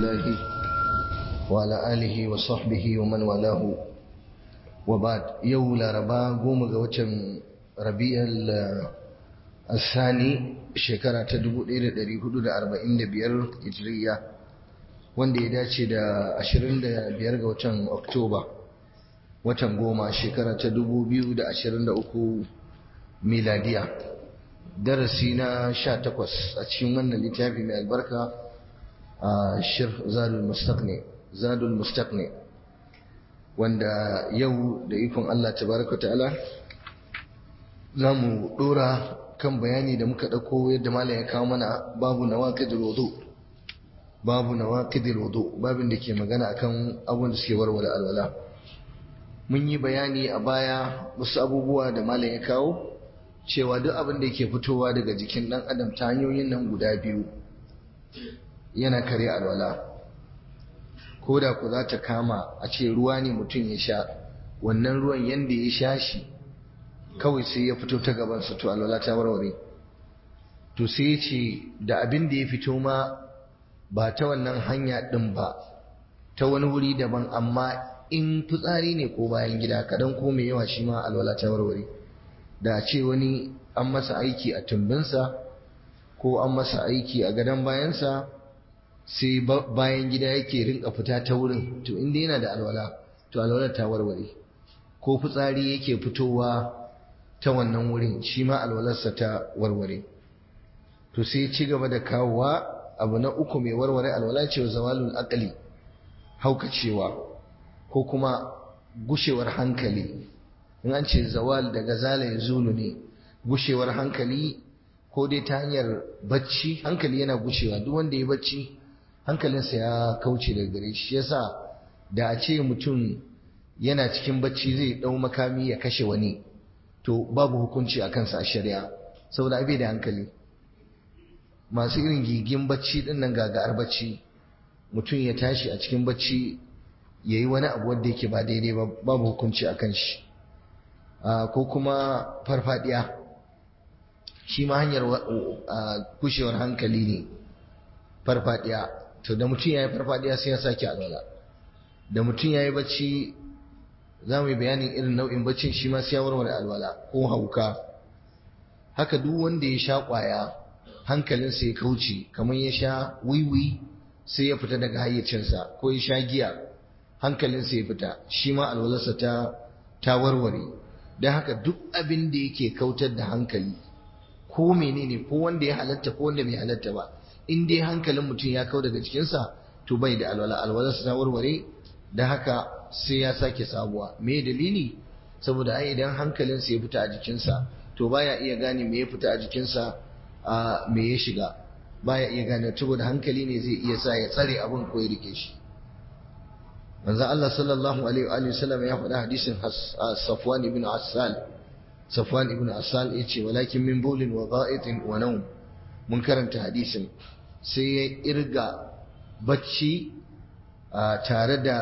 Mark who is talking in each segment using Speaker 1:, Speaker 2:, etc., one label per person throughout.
Speaker 1: الله وعلى آله وصحبه ومن والاه وبعد يولا ربا قوم قوتم ربيع الثاني shekara ta 1445 hijiriya wanda ya dace da 25 ga watan oktoba watan goma shekara ta 2023 miladiya darasi na 18 a cikin wannan littafi mai albarka a shir zadul mustaqni zadul mustaqni wanda yau da ikon Allah tabaraka ta'ala za mu dora kan bayani da muka ɗauko yadda malam ya kawo mana babu nawaqidul wudu babu nawaqidul wudu babin da ke magana akan abun da suke warware alwala mun yi bayani a baya wasu abubuwa da malam ya kawo cewa duk abin da yake fitowa daga jikin ɗan adam ta hanyoyin nan guda biyu yana kare alwala ko da ku za ta kama a ce ruwa ne mutum ya sha wannan ruwan yanda ya sha shi kawai sai ya fito ta gabansa to alwala ta warware to sai ya ce da abin da ya fito ma ba ta wannan hanya ɗin ba ta wani wuri daban amma in fitsari ne ko bayan gida kaɗan ko mai yawa shi ma alwala ta warware da ce wani an masa aiki a tumbinsa ko an masa aiki a gadon bayansa sai bayan gida yake rinka fita ta wurin to inda yana da alwala to alwala ta warware ko fitsari yake fitowa ta wannan wurin shi ma alwalarsa ta warware to sai ci gaba da kawowa abu na uku mai warware alwala ce wa zawalul aqli haukacewa ko kuma gushewar hankali in an ce zawal daga zala ya zulu ne gushewar hankali ko dai ta hanyar bacci hankali yana gushewa duk wanda ya bacci hankalinsa ya kauce daga gare shi yasa da a ce mutum yana cikin bacci zai dau makami ya kashe wani to babu hukunci a kansa a shari'a saboda abe da hankali masu irin gigin bacci din nan gagar bacci mutum ya tashi a cikin bacci ya yi wani abu wanda yake ba daidai ba babu hukunci a kan shi ko kuma farfadiya shi ma hanyar kushewar hankali ne farfadiya to da mutum ya yi farfadiya sai ya sake alwala da mutum ya yi bacci za mu yi bayanin irin nau'in baccin shi ma sai ya warware alwala ko hauka haka duk wanda ya sha ƙwaya hankalinsa ya kauce kamar ya sha wiwi sai ya fita daga hayyacinsa ko ya sha giya hankalinsa ya fita shi ma alwalarsa ta ta warware don haka duk abin da yake kautar da hankali ko menene ko wanda ya halatta ko wanda bai halatta ba in dai hankalin mutum ya kau daga cikinsa to bai da alwala alwalarsa ta warware da haka sai ya sake sabuwa me dalili saboda ai idan hankalinsa ya fita a jikinsa to baya iya gane me ya fita a jikinsa a me ya shiga baya iya gane saboda hankali ne zai iya sa ya tsare abin ko ya rike shi manzo Allah sallallahu alaihi wa sallam ya faɗa hadisin Safwan ibn Assal Safwan ibn Assal yace walakin min bulin wa ga'itin wa nawm mun karanta hadisin sai ya irga bacci tare da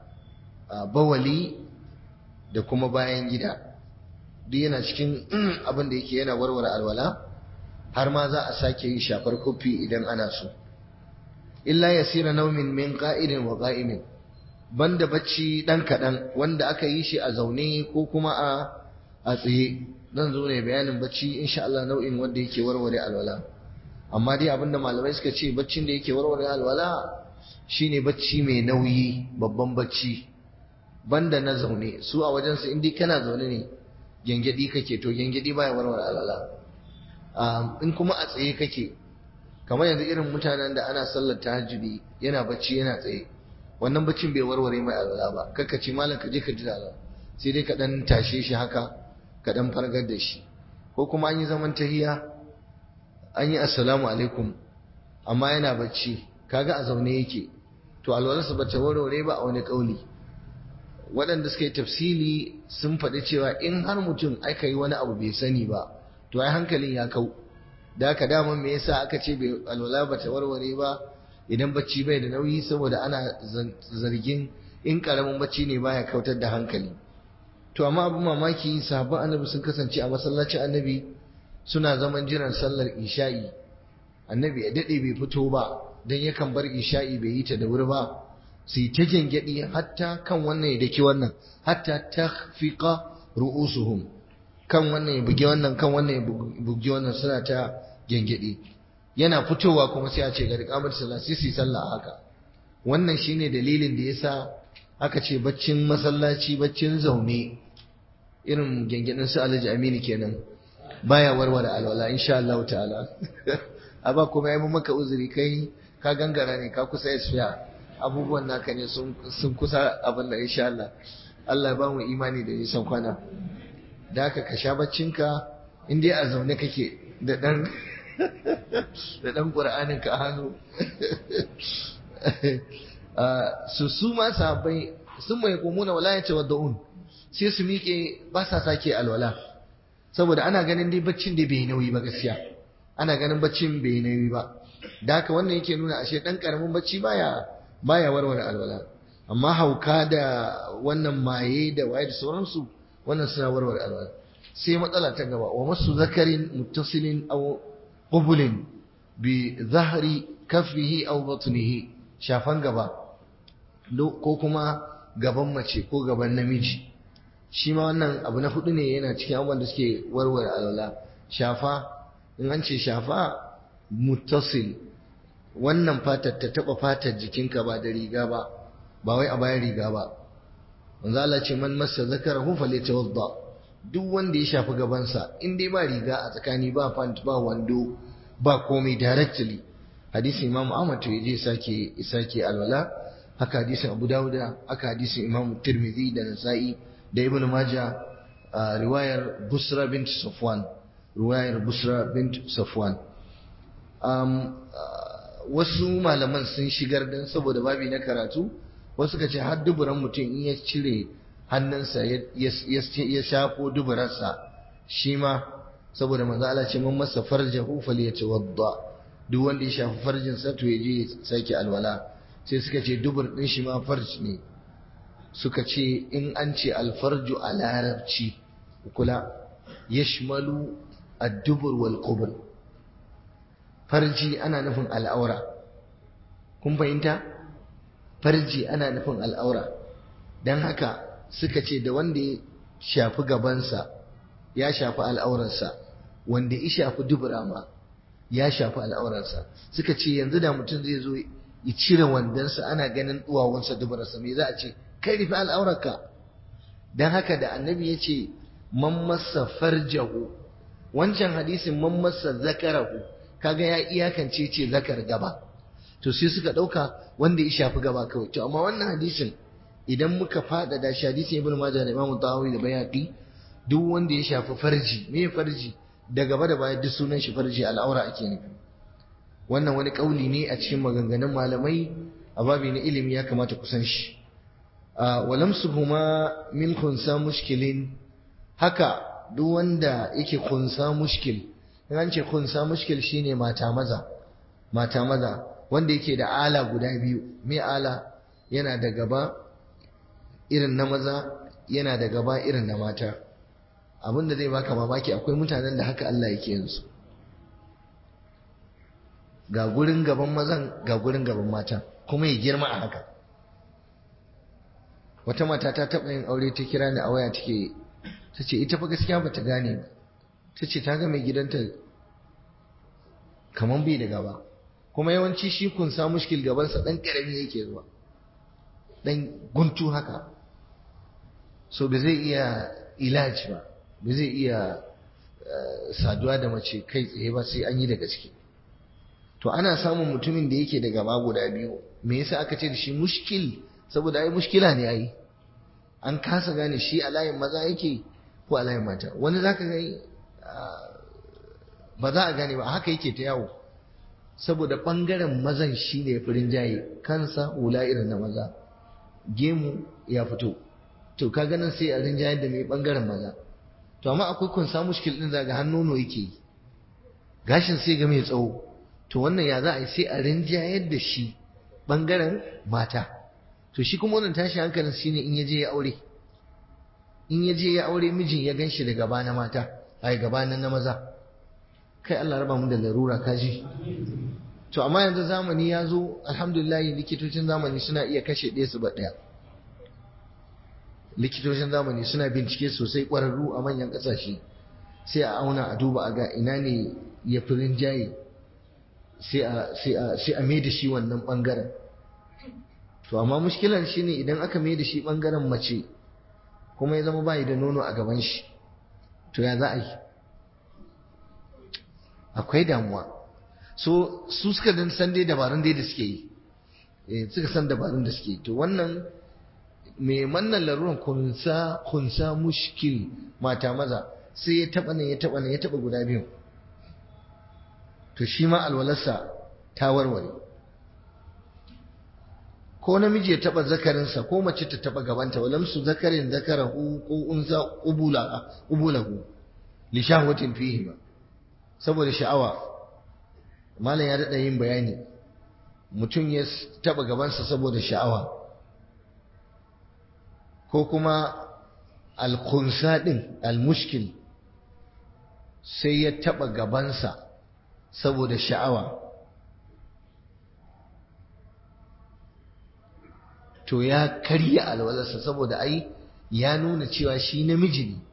Speaker 1: bawali da kuma bayan gida duk yana cikin abin da yake yana warware alwala har ma za a sake yi shafar kofi idan ana so illa yasira naumin min qa'idin wa qa'imin banda bacci dan kadan wanda aka yi shi a zaune ko kuma a a tsaye zan zo ne bayanin bacci insha Allah nau'in wanda yake warware alwala amma dai abinda malamai suka ce baccin da yake warware alwala shine bacci mai nauyi babban bacci banda na zaune su a wajen su indai kana zaune ne gengedi kake to gengedi baya warware alwala in kuma a tsaye kake kamar yanzu irin mutanen da ana sallar tahajjudi yana bacci yana tsaye wannan baccin bai warware mai alwala ba kakka ce malam ka je ka ji alwala sai dai ka dan tashe shi haka ka dan fargar da shi ko kuma an yi zaman tahiya an yi assalamu alaikum amma yana bacci kaga a zaune yake to alwalarsa bata warware ba a wani kauli waɗanda suka yi tafsili sun faɗi cewa in har mutum aka yi wani abu bai sani ba to ai hankalin ya kau da haka daman me yasa aka ce bai alwala bata warware ba idan bacci bai da nauyi saboda ana zargin in karamin bacci ne baya kautar da hankali to amma abin mamaki sahabban annabi sun kasance a masallacin annabi suna zaman jiran sallar isha'i annabi ya dade bai fito ba don yakan bar isha'i bai yi ta da wuri ba su yi ta gyangyaɗi hatta kan wannan ya daki wannan hatta ta fiƙa ru'usuhum kan wannan ya bugi wannan kan wannan ya bugi wannan suna ta gyangyaɗi yana fitowa kuma sai a ce ga riƙamar sallah sai su yi sallah haka wannan shine dalilin da yasa aka ce baccin masallaci baccin zaune irin gyangyaɗin su alhaji aminu kenan baya warware alwala insha Allah ta'ala a ba kuma yi maka uzuri kai ka gangara ne ka kusa isfiya abubuwan naka ne sun kusa abin da insha Allah Allah ba mu imani da nisan kwana da haka ka sha baccinka in dai a zaune kake da dan da dan qur'anin ka hannu su su ma sahabbai sun mai kumuna wala ya tawaddaun sai su miƙe ba sa sake alwala saboda ana ganin dai baccin da bai nauyi ba gaskiya ana ganin baccin bai nauyi ba da haka wannan yake nuna ashe dan karamin bacci baya baya warware alwala amma hauka da wannan maye da waye da sauransu wannan suna warware alwala sai matsala ta gaba wa masu zakarin muttasilin aw qubulin bi zahri kaffihi aw batnihi shafan gaba ko kuma gaban mace ko gaban namiji shi ma wannan abu na hudu ne yana cikin abubuwan da suke warware alwala shafa in an ce shafa muttasil wannan fatar ta taba fatar jikinka ba da riga ba ba wai a bayan riga ba manzo Allah ce man massa zakarahu falyatawadda duk wanda ya shafi gabansa in dai ba riga a tsakani ba pant ba wando ba komai directly hadisin Imam Ahmad to yaje sake sake alwala haka hadisin Abu Dawud haka hadisin Imam Tirmidhi da Nasa'i da Ibn Majah riwayar Busra bint Safwan riwayar Busra bint Safwan um, wasu malaman sun shigar dan saboda babi na karatu wasu ka ce har duburan mutum in ya cire hannunsa ya shafo duburarsa shi ma saboda manzo Allah ce man masa farjahu falyatawadda duk wanda ya shafi farjin sa to yaje ya sake alwala sai suka ce dubur din shi ma farj ne suka ce in an ce alfarju a larabci kula yashmalu ad-dubur wal qubur farji ana nufin al'aura kun fahimta farji ana nufin al'aura don haka suka ce da wanda ya shafi gabansa ya shafi al'aurarsa wanda ya shafi dubura ma ya shafi al'aurarsa suka ce yanzu da mutum zai zo ya cire wandonsa ana ganin duwawunsa duburarsa me za a ce kai rufe al'aurarka don haka da annabi ya ce man masa farjahu wancan hadisin man masa zakarahu kaga ya iyakance ce zakar gaba to sai suka ɗauka wanda ya shafi gaba kawai to amma wannan hadisin idan muka faɗaɗa shi hadisin ibn majah da imamu tahawi da bayaqi duk wanda ya shafi farji me farji da gaba da baya duk sunan shi farji al'aura ake nufi wannan wani kauli ne a cikin maganganun malamai a babi na ilimi ya kamata ku san shi walamsuhuma min kunsa mushkilin haka duk wanda yake kunsa mushkil in an ce kunsa mushkil shine mata maza mata maza wanda yake da ala guda biyu me ala yana da gaba irin na maza yana da gaba irin na mata abin da zai baka mamaki akwai mutanen da haka Allah yake yin su ga gurin gaban mazan ga gurin gaban mata kuma ya girma a haka wata mata ta taɓa yin aure ta kira ni a waya take ta ce ita fa gaskiya ba ta gane ba ta ce ta ga mai gidanta kamar bai da gaba kuma yawanci shi kun sa mushkil gabansa ɗan ƙarami yake zuwa ɗan guntu haka so ba zai iya ilaji ba ba zai iya saduwa da mace kai tsaye ba sai an yi da gaske to ana samun mutumin da yake da gaba guda biyu me yasa aka ce da shi mushkil saboda ai mushkila ne ai an kasa gane shi a layin maza yake ko a layin mata wani zaka ga ba za a gane ba haka yake ta yawo saboda ɓangaren mazan shi ne firin jaye kansa hula irin na maza gemu ya fito to ka ganin sai a rinjayar da mai ɓangaren maza to amma akwai kunsa mushkil ɗin zaga hannu yake yi gashin sai ga mai tsawo to wannan ya za a yi sai a rinjayar da shi ɓangaren mata to shi kuma wannan tashi hankalin shine in ya je ya aure in ya je ya aure mijin ya gan shi da gaba na mata ai gaba na maza kai Allah raba mu da larura kaji to amma yanzu zamani ya zo alhamdulillah likitocin zamani suna iya kashe ɗaya su ba ɗaya likitocin zamani suna bincike sosai ƙwararru a manyan ƙasashe sai a auna a duba a ga ina ne ya fi rinjaye sai a mai da shi wannan ɓangaren to amma mushkilar shi ne idan aka mai da shi ɓangaren mace kuma ya zama bayi da nono a gaban shi to ya za a yi akwai damuwa so su suka dan san dai dabarun dai da suke yi eh suka san dabarun da suke yi to wannan mai mannan laruran kunsa kunsa mushkil mata maza sai ya taba nan ya taba nan ya taba guda biyu to shi ma alwalarsa ta warware ko namiji ya taba zakarinsa ko mace ta taba gabanta walam su zakarin zakarahu ko unsa qubula qubulahu li shahwatin fihi ba saboda sha'awa malam ya dada yin bayani mutum ya taba gabansa saboda sha'awa ko kuma alkunsa din almushkil sai ya taba gabansa saboda sha'awa to ya karya alwalarsa saboda ai ya nuna cewa shi namiji ne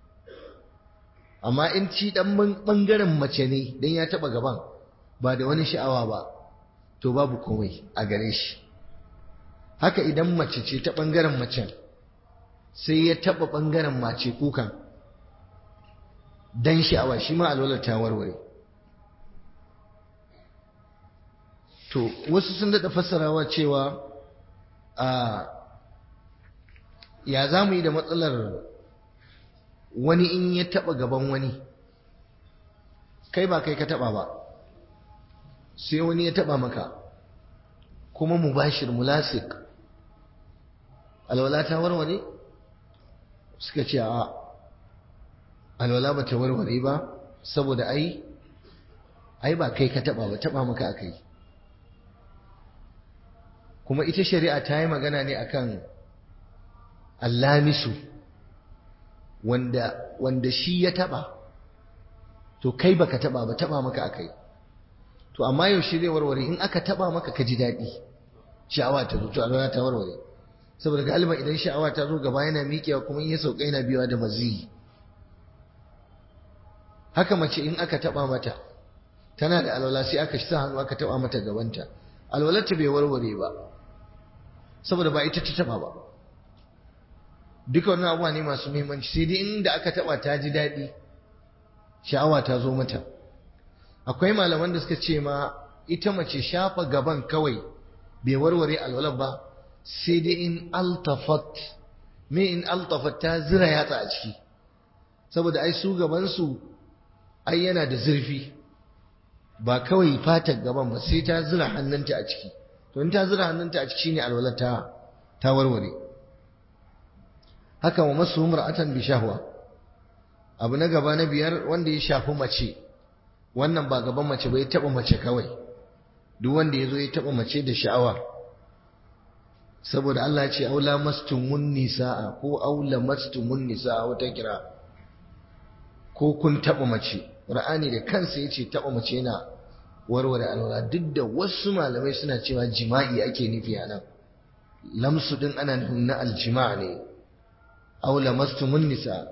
Speaker 1: amma in ci dan bangaren mace ne dan ya taba gaban ba da wani sha'awa ba to babu komai a gare shi haka idan mace ce ta bangaren macen sai ya taba bangaren mace kukan dan sha'awa shi ma alwalar ta warware to wasu sun daɗa fassarawa cewa a ya za mu yi da matsalar wani in ya taɓa gaban wani kai ba kai ka taɓa ba sai wani ya taɓa maka kuma mubashir mulasik alwala ta warware suka ce a alwala ba ta warware ba saboda ai ai ba kai ka taɓa ba taɓa maka aka yi kuma ita shari'a ta yi magana ne akan allamisu wanda wanda shi ya taba to kai baka taba ba taba maka akai to amma yaushe zai warware in aka taba maka ka ji daɗi sha'awa ta zo to Allah ta warware saboda galiban idan sha'awa ta zo gaba yana miƙewa kuma in ya sauka yana biyawa da maziyi haka mace in aka taba mata tana da alwala sai aka sa hannu aka taba mata gabanta alwalarta bai warware ba saboda ba ita ta taba ba duka wannan abuwa ne masu muhimmanci sai dai inda aka taba ta ji daɗi sha'awa ta zo mata akwai malaman da suka ce ma ita mace shafa gaban kawai bai warware alwalar ba sai dai in altafat me in altafat ta zira yatsa a ciki saboda ai su gabansu ai yana da zurfi ba kawai fatar gaban ba sai ta zira hannunta a ciki to in ta zira hannunta a ciki shine alwalar ta ta warware haka wa masu mar'atan bi shahwa abu na gaba na biyar wanda ya shafi mace wannan ba gaban mace ba ya taba mace kawai duk wanda ya zo ya taba mace da sha'awa saboda Allah ya ce aula mastumun nisaa ko aula mastumun nisaa wata kira ko kun taba mace Qur'ani da kansa yace taba mace yana warware alwala duk da wasu malamai suna cewa jima'i ake nufi a nan lamsu din ana nufin na aljima' ne aw lamastumun nisa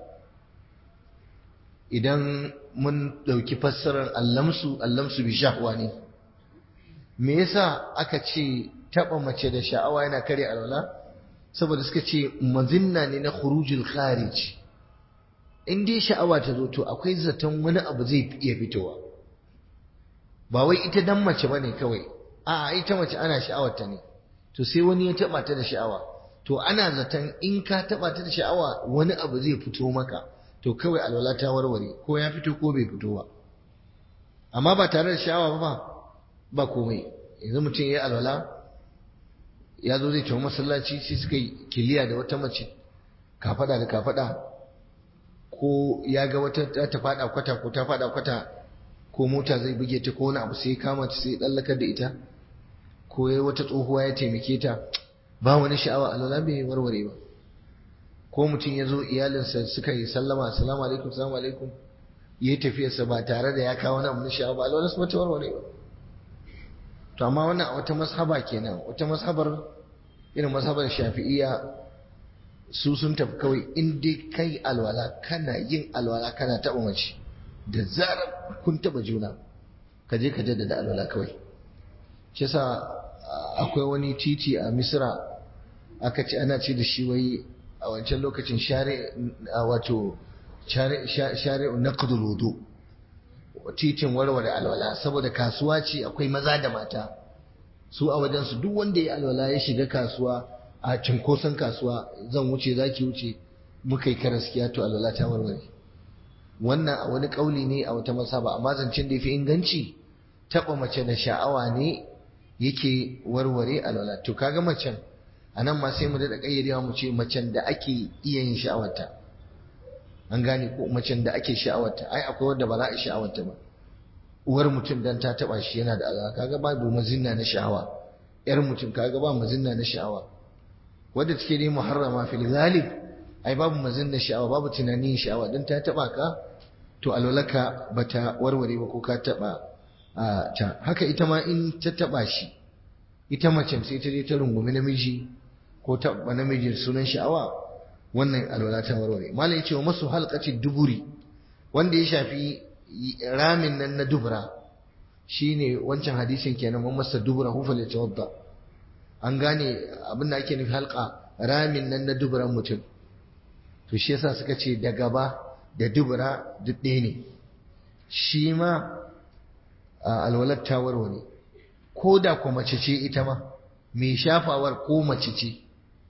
Speaker 1: idan mun dauki fassarar allamsu allamsu bi shahwa ne me yasa aka ce taba mace da sha'awa yana kare alwala saboda suka ce mazinna ne na khurujul kharij in dai sha'awa ta zo to akwai zaton wani abu zai iya fitowa ba wai ita dan mace bane kawai a ita mace ana sha'awar ta ne to sai wani ya taba ta da sha'awa to ana zaton in ka taba ta da sha'awa wani abu zai fito maka to kawai alwala ta warware ko ya fito ko bai fito ba amma ba tare da sha'awa ba ba komai yanzu mutum ya yi alwala ya zo zai tafi masallaci sai suka yi kiliya da wata mace kafada da kafada ko ya ga wata ta fada kwata ko ta fada kwata ko mota zai buge ta ko wani abu sai kama ta sai tsallakar da ita ko ya wata tsohuwa ya taimake ta ba wani sha'awa alwala bai warware ba ko mutum ya zo iyalinsa suka yi sallama assalamu alaikum assalamu alaikum ya yi tafiyarsa ba tare da ya kawo wani abu na sha'awa ba alwala su mata warware ba to amma wannan a wata mashaba kenan wata mashabar irin mashabar shafi'iyya su sun tafi kawai in dai kai alwala kana yin alwala kana taɓa mace da zarar kun taɓa juna ka je ka jaddada alwala kawai shi yasa akwai wani titi a misra aka ce ana ce da shi wai a wancan lokacin share wato share naqdul wudu titin warware alwala saboda kasuwa ce akwai maza da mata su a wajen su duk wanda ya alwala ya shiga kasuwa a cinkoson kasuwa zan wuce zaki wuce muka yi karaskiya to alwala ta warware wannan a wani kauli ne a wata masaba amma zancen da yafi inganci taba mace da sha'awa ne yake warware alwala to kaga macen anan ma sai mu da kayyadewa mu ce macen da ake iya yin sha'awarta an gane ko macen da ake sha'awarta ai akwai wanda ba za a sha'awarta ba uwar mutum dan ta taba shi yana da alaka kaga babu mazinna na sha'awa yar mutum kaga ba mazinna na sha'awa wadda take dai muharrama fil ghalib ai babu mazinna sha'awa babu tunanin sha'awa dan ta taba ka to alwalaka bata warware ba ko ka taba ta haka ita ma in ta taba shi ita mace sai ta je ta rungumi namiji ko taba namijin sunan sha'awa wannan alwala ta warware malam yace wa masu halqati duburi wanda ya shafi ramin nan na dubura shine wancan hadisin kenan man masa dubura hu fal yatawadda an gane abin da ake nufi halqa ramin nan na duburan mutum to shi yasa suka ce da gaba da dubura duk ɗaya ne shi ma alwalar ta warware ko da ko mace ce ita ma mai shafawar ko mace ce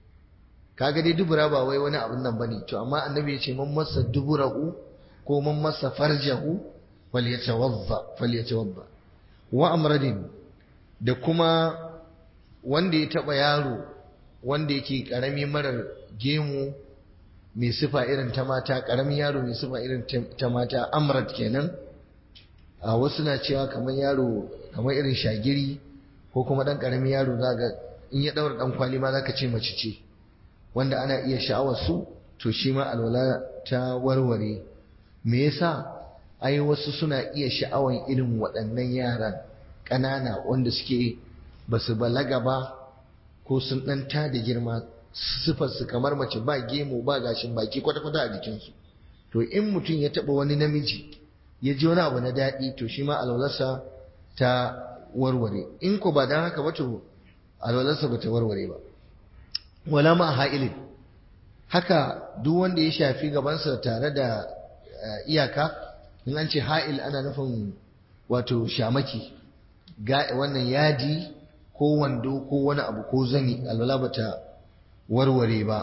Speaker 1: kaga dai dubura ba wai wani abin nan bane to amma annabi ya ce man masa duburahu ko man masa farjahu falyatawadda falyatawadda wa amradin da kuma wanda ya taba yaro wanda yake karami marar gemu mai sifa irin ta mata karamin yaro mai sifa irin ta mata amrad kenan a wasu na cewa kamar yaro kamar irin shagiri ko kuma dan karamin yaro zaga in ya daura dan kwali ma zaka ce mace ce wanda ana iya sha'awar su to shi ma alwala ta warware me yasa ai wasu suna iya sha'awan irin waɗannan yaran ƙanana wanda suke ba su balaga ba ko sun ɗan ta da girma sifar su kamar mace ba gemu ba gashin baki kwata-kwata a jikinsu to in mutum ya taɓa wani namiji ya ji wani abu na daɗi to shi ma alwalarsa ta warware in ko ba don haka ba to alwalarsa ba ta warware ba wala ma ha'ilin haka duk wanda ya shafi gabansa tare da iyaka in an ce ha'il ana nufin wato shamaki wannan yadi ko wando ko wani abu ko zani alwala bata warware ba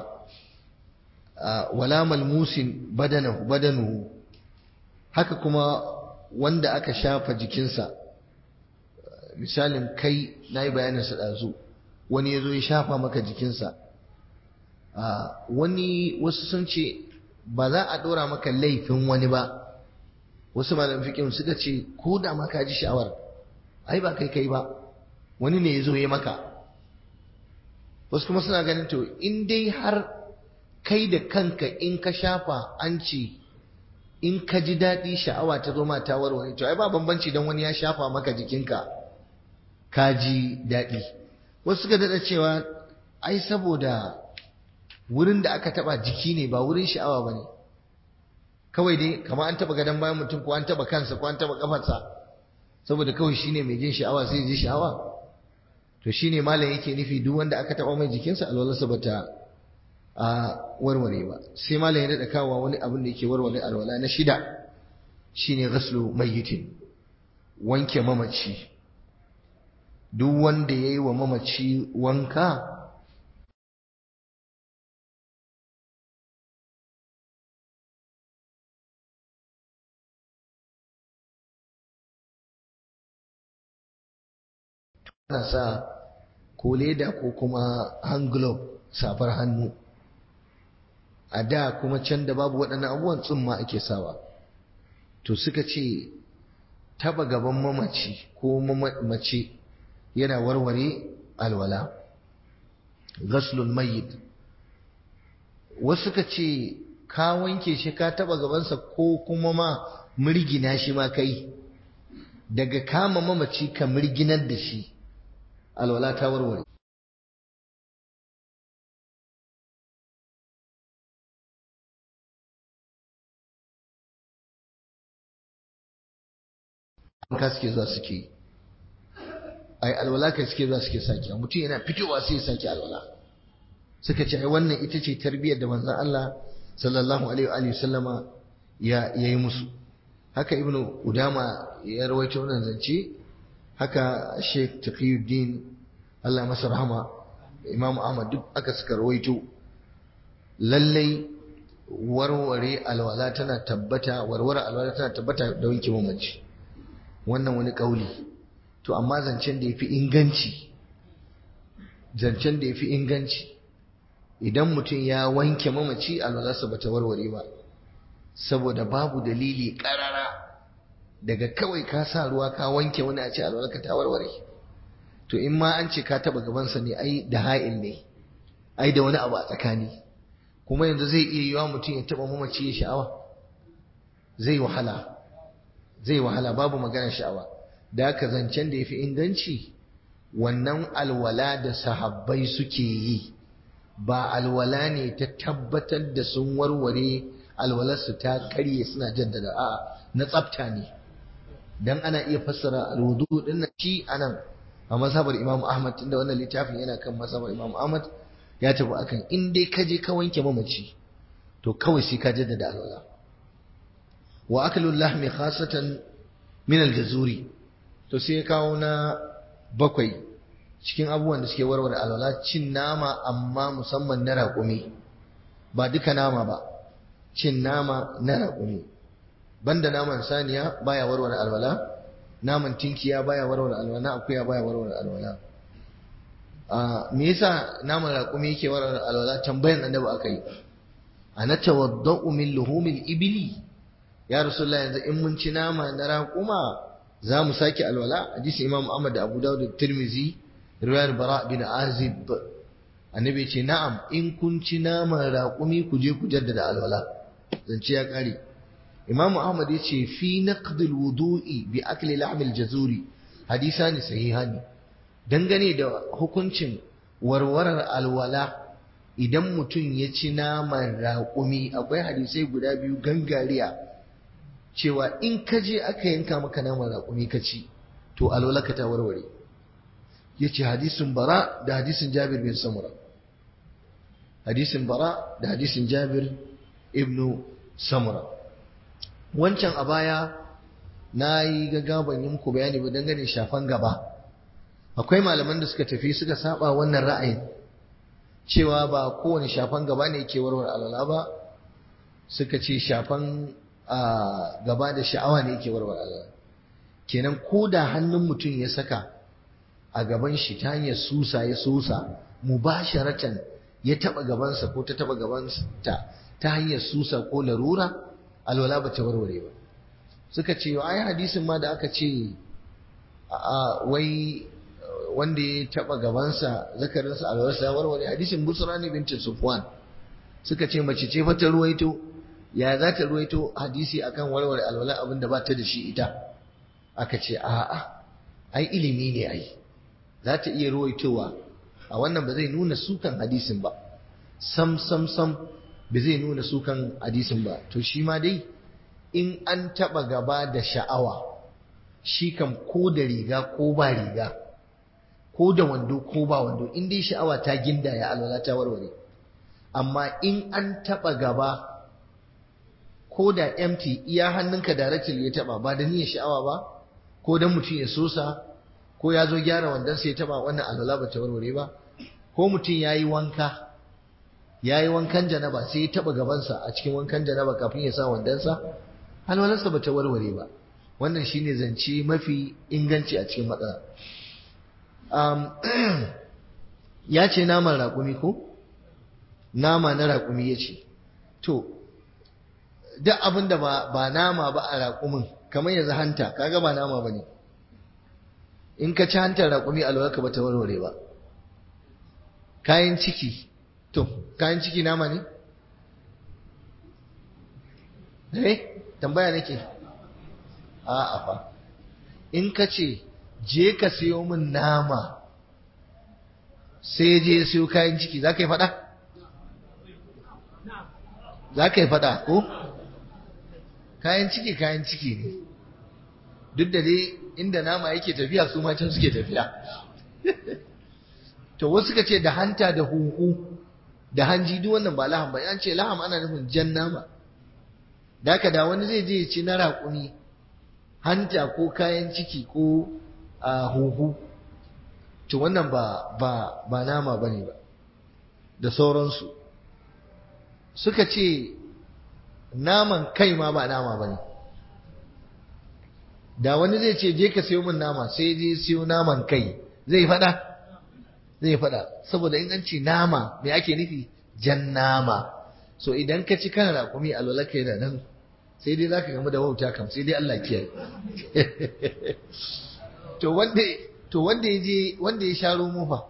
Speaker 1: wala malmusin badanahu badanuhu haka kuma wanda aka shafa jikinsa misalin kai na yi bayanin sa ɗazu wani ya zo ya shafa maka jikinsa wani wasu sun ce ba za a ɗora maka laifin wani ba wasu malam fikin suka ce ko da ma ka ji sha'awar ai ba kai kai ba wani ne ya zo ya maka wasu kuma suna ganin to in dai har kai da kanka in ka shafa an ce in ka ji daɗi sha'awa ta zo ma ta warware to ai ba bambanci don wani ya shafa maka jikinka ka ji daɗi wasu suka daɗa cewa ai saboda wurin da aka taɓa jiki ne ba wurin sha'awa ba ne kawai dai kama an taba gadon bayan mutum ko an taba kansa ko an taba kafarsa saboda kawai shine mai jin sha'awa sai ji sha'awa to shine malam yake nufi duk wanda aka taba mai jikinsa alwalarsa bata a warware ba sai malam ya dada kawo wani abin da yake warware alwala na shida shine ghaslu mayyitin wanke mamaci duk wanda yayi wa mamaci wanka ana sa ko leda ko kuma hand glove safar hannu a da kuma can da babu waɗannan abubuwan tsumma ake sawa to suka ce taba gaban mamaci ko mace yana warware alwala ghaslul mayyit wasu suka ce ka wanke shi ka taba gabansa ko kuma ma mirgina shi ma kai daga kama mamaci ka mirginar da shi alwala ta warware ka suke zuwa suke yi ai alwala kai suke zuwa suke sake mutum yana fitowa sai ya sake alwala suka ce ai wannan ita ce tarbiyyar da manzon Allah sallallahu alaihi wa sallama ya yi musu haka ibnu udama ya rawaito wannan zance haka sheikh taqiyuddin Allah masa rahama imam ahmad duk aka suka rawaito lallai warware alwala tana tabbata warware alwala tana tabbata da wanke mamaci wannan wani kauli to amma zancen da yafi inganci zancen da yafi inganci idan mutum ya wanke mamaci alwalarsa bata warware ba saboda babu dalili karara daga kawai ka sa ruwa ka wanke wani a ce alwalarka ta warware to in ma an ce ka taba gabansa ne ai da ha'il ne ai da wani abu a tsakani kuma yanzu zai iya yiwa mutum ya taba mamaci ya sha'awa zai wahala zai wahala babu maganar sha'awa da haka zancen da ya fi inganci wannan alwala da sahabbai suke yi ba alwala ne ta tabbatar da sun warware alwalarsu ta karye suna jaddada a na tsafta ne dan ana iya fassara alwudu din nan shi anan a mazhabar Imam Ahmad tunda wannan littafin yana kan mazhabar Imam Ahmad ya tafi akan in dai ka je ka wanke mamaci to kawai sai ka jaddada alwala wa aklu lahmi khasatan min aljazuri to sai ya kawo na bakwai cikin abubuwan da suke warware alwala cin nama amma musamman na raƙumi ba duka nama ba cin nama na raƙumi banda naman saniya baya warware alwala naman tinkiya baya warware alwala akuya baya warware alwala a me yasa naman raƙumi yake warware alwala tambayan annabi aka yi ana tawaddau min luhumil ibili ya rasulullah yanzu in mun ci nama na raƙuma za mu sake alwala hadisi imam ahmad da abu dawud da tirmizi riwayar bara bin azib annabi ce na'am in kun ci naman raƙumi ku je ku jaddada alwala zance ya kare imam ahmad ya ce fi naqdil wudu'i bi akli lahmil jazuri hadisani sahihani dangane da hukuncin warwarar alwala idan mutum ya ci naman raƙumi akwai hadisai guda biyu gangariya cewa in ka je aka yanka maka naman raƙumi ka ci to alwala ka ta warware ya ce hadisin bara da hadisin jabir bin samura hadisin bara da hadisin jabir ibnu samura wancan a baya na yi gaggaban yi muku bayani ba dangane shafan gaba akwai malaman da suka tafi suka saba wannan ra'ayin cewa ba kowane shafan gaba ne ke warware alwala ba suka ce shafan gaba da sha'awa ne ke warware alwala kenan ko da hannun mutum ya saka a gaban shi ta hanyar susa ya susa mubasharatan ya taba gabansa ko ta taba gabansa ta hanyar susa ko larura alwala ba ta warware ba suka ce ai hadisin ma da aka ce a wai wanda ya taba gabansa zakarinsa alwalarsa ya warware hadisin busra ne bintin sufwan suka ce mace ce fata ruwaito ya za ta ruwaito hadisi akan warware alwala abin da ba ta da shi ita aka ce a'a ai ilimi ne ai za ta iya ruwaitowa a wannan ba zai nuna sukan hadisin ba sam sam sam ba zai nuna sukan hadisin ba to shi ma dai in an taba gaba da sha'awa shi kam ko da riga ko ba riga ko da wando ko ba wando in dai sha'awa ta ginda ya alwala ta warware amma in an taba gaba ko da empty iya hannunka directly ya taba ba da niyyar sha'awa ba ko dan mutum ya sosa ko ya zo gyara wandon sai ya taba wannan alwala ba ta warware ba ko mutum ya yi wanka ya yi wankan janaba sai ya taba gabansa a cikin wankan janaba kafin ya sa wandonsa alwalarsa ba ta warware ba wannan shine zance mafi inganci a cikin matsala ya ce naman raƙumi ko nama na raƙumi ya ce to duk abin da ba nama ba a raƙumin kamar yanzu hanta kaga ba nama ba ne in ka ci hantar raƙumi alwarka ba ta warware ba kayan ciki to kayan ciki nama ne eh tambaya nake a'a fa in ka ce je ka siyo min nama sai je siyo kayan ciki za ka yi faɗa? za ka yi faɗa ko? kayan ciki kayan ciki ne duk da dai inda nama yake tafiya su can suke tafiya to wasu ka ce da hanta da huhu da hanji duk wannan ba laham ba an ce laham ana nufin jan nama da haka da wani zai je ci na raƙumi hanta ko kayan ciki ko a huhu to wannan ba ba ba nama bane ba da sauransu suka ce naman kai ma ba nama bane da wani zai ce je ka sayo min nama sai je siyo naman kai zai fada zai fada saboda in an ce nama me ake nufi jan nama so idan ka ci kana raƙumi a lolaka yana nan sai dai zaka gamu da wauta kam sai dai Allah kiyaye to wanda to wanda ya je wanda ya sha romo fa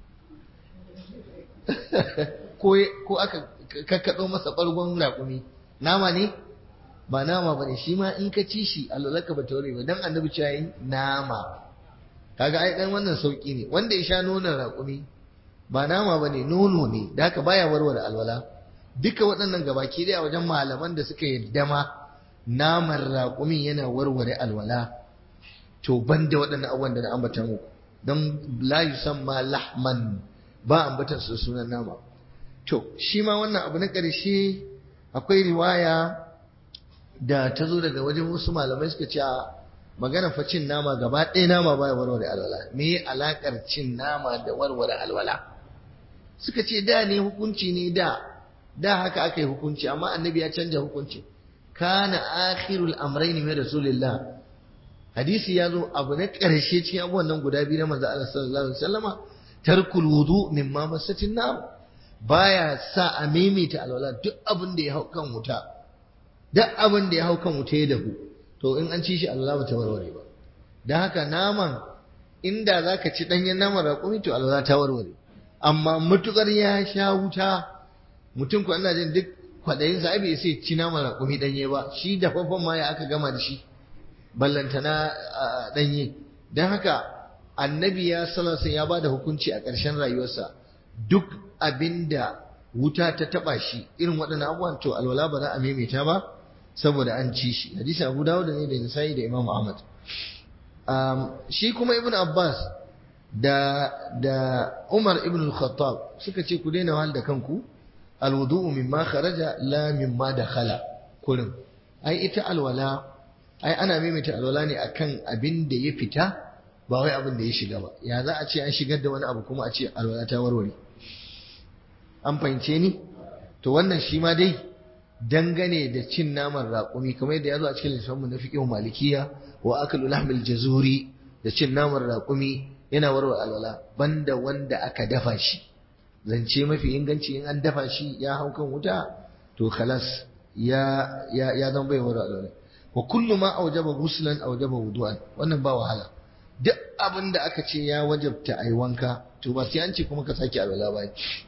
Speaker 1: ko ko aka kakkado masa bargon raƙumi nama ne ba nama bane shi ma in ka ci shi alwalaka ba taure ba dan annabi cewa yi nama kaga ai dan wannan sauki ne wanda ya sha nonon raƙumi ba nama bane nono ne da haka baya warware alwala duka waɗannan gabaki dai a wajen malaman da suka yadda ma naman raƙumin yana warware alwala to banda waɗannan abubuwan da na ambata muku don la yusamma lahman ba ambatan su sunan nama to shi ma wannan abu na ƙarshe akwai riwaya da ta zo daga wajen wasu malamai suka ce magana fa cin nama gaba ɗaya nama baya warware alwala me alakar cin nama da warware alwala suka ce da ne hukunci ne da da haka aka yi hukunci amma annabi ya canja hukunci kana akhirul amrayn min rasulillah hadisi ya zo abu na ƙarshe cikin abubuwan nan guda biyu na manzo Allah sallallahu alaihi wasallama tarkul wudu mimma masatin nar baya sa a maimaita alwala duk abin da ya hau kan wuta duk abin da ya hau kan wuta ya dahu to in an ci shi alwala ba ta warware ba dan haka naman inda zaka ci danyen naman raƙumi to alwala ta warware amma mutukar ya sha wuta mutum ko ina jin duk kwaɗayin sa bai sai ci naman raƙumi ɗanye ba shi dafaffen ma ya aka gama da shi ballantana ɗanye don haka annabi ya salasa ya ba da hukunci a ƙarshen rayuwarsa duk abinda wuta ta taɓa shi irin waɗannan abubuwan to alwala ba za a maimaita ba saboda an ci shi hadisi abu dawud ne da nisa'i da imam ahmad shi kuma ibn abbas da da umar ibn al-khattab suka ce ku daina wahal da kanku alwudu'u mimma kharaja la mimma dakhala kullum ai ita alwala ai ana maimaita alwala ne akan abin da ya fita ba wai abin da ya shiga ba ya za a ce an shigar da wani abu kuma a ce alwala ta warware an fahimce ni to wannan shi ma dai dangane da cin naman raƙumi kamar yadda ya zo a cikin littafinmu na fiqh malikiya wa akalu lahmil jazuri da cin naman raƙumi yana warware alwala banda wanda aka dafa shi zance mafi inganci in an dafa shi ya hau kan wuta to khalas ya ya ya zama bai warware alwala wa kullu ma aujaba ghuslan aujaba wudu'an wannan ba wahala duk abin da aka ce ya wajabta ai wanka to ba sai an ce kuma ka sake alwala ba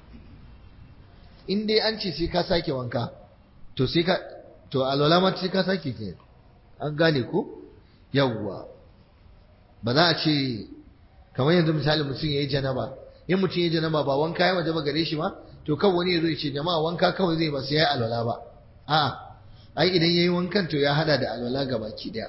Speaker 1: in dai an ce sai ka sake wanka to sai ka to alwala ma sai ka sake ke an gane ko yawwa ba za a ce kamar yanzu misali mutum ya yi janaba in mutum ya yi janaba ba wanka ya wajaba gare shi ba to kawai wani ya zo ya ce jama'a wanka kawai zai ba sai ya yi alwala ba a'a ai idan yayi wankan to ya hada da alwala gabaki daya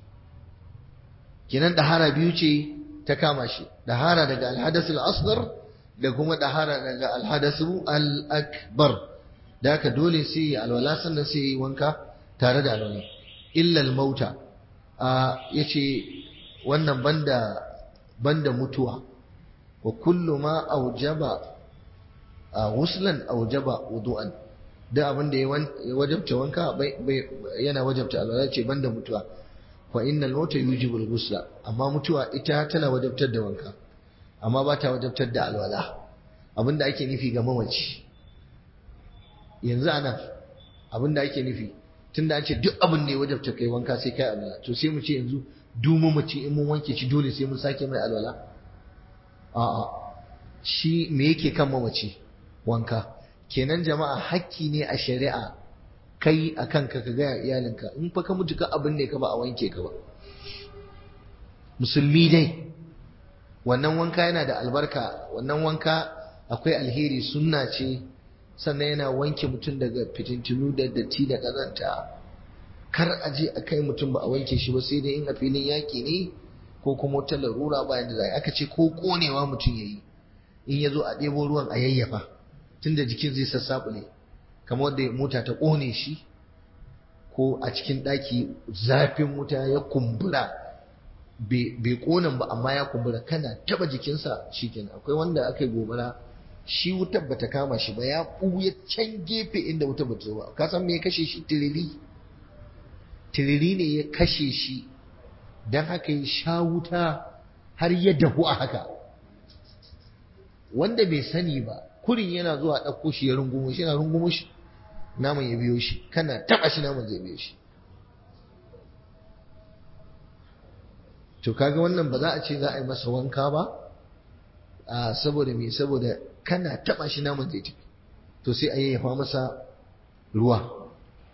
Speaker 1: kenan dahara biyu ce ta kama shi dahara daga alhadasul asghar da kuma dahara daga alhadasu al-akbar da haka dole sai ya alwala sannan sai yi wanka tare da alwala illa al-mauta a yace wannan banda banda mutuwa wa kullu ma aujaba wuslan aujaba wudu'an da abin da ya wajabta wanka yana wajabta alwala ce banda mutuwa fa innal mauta yujibu al-ghusla amma mutuwa ita tana wajabtar da wanka amma ba ta wajabtar da alwala abinda ake nufi ga mamaci yanzu anan abinda ake nufi tunda an ce duk abin da ya wajabta kai wanka sai kai alwala to sai mu ce yanzu duk mamaci in mun wanke shi dole sai mun sake mai alwala a'a shi me yake kan mamaci wanka kenan jama'a hakki ne a shari'a kai a kanka ka gaya iyalinka in fa ka mutu ka abin ne ka ba a wanke ka ba musulmi dai wannan wanka yana da albarka wannan wanka akwai alheri sunna ce sannan yana wanke mutum daga fitintunu da datti da ƙazanta kar a je a kai mutum ba a wanke shi ba sai dai in a filin yaƙi ne ko kuma wata larura bayan da za aka ce ko ƙonewa mutum ya yi in ya zo a ɗebo ruwan a yayyafa tunda jikin zai sassaɓule kamar wanda mota ta ƙone shi ko a cikin ɗaki zafin wuta ya kumbura bai ƙonan ba amma ya kumbura kana taba jikinsa shikenan akwai wanda aka yi gobara shi wutar bata kama shi ba ya ɓuya can gefe inda wutar bata zo ba ka san me ya kashe shi tiriri tiriri ne ya kashe shi don haka ya sha wuta har ya dahu a haka wanda bai sani ba kurin yana zuwa ɗauko shi ya rungumo shi yana rungumo shi naman ya biyo shi kana taɓa shi naman zai biyo shi to kaga wannan ba za a ce za a yi masa wanka ba a saboda me saboda kana taɓa shi naman zai tafi to sai a yayyafa masa ruwa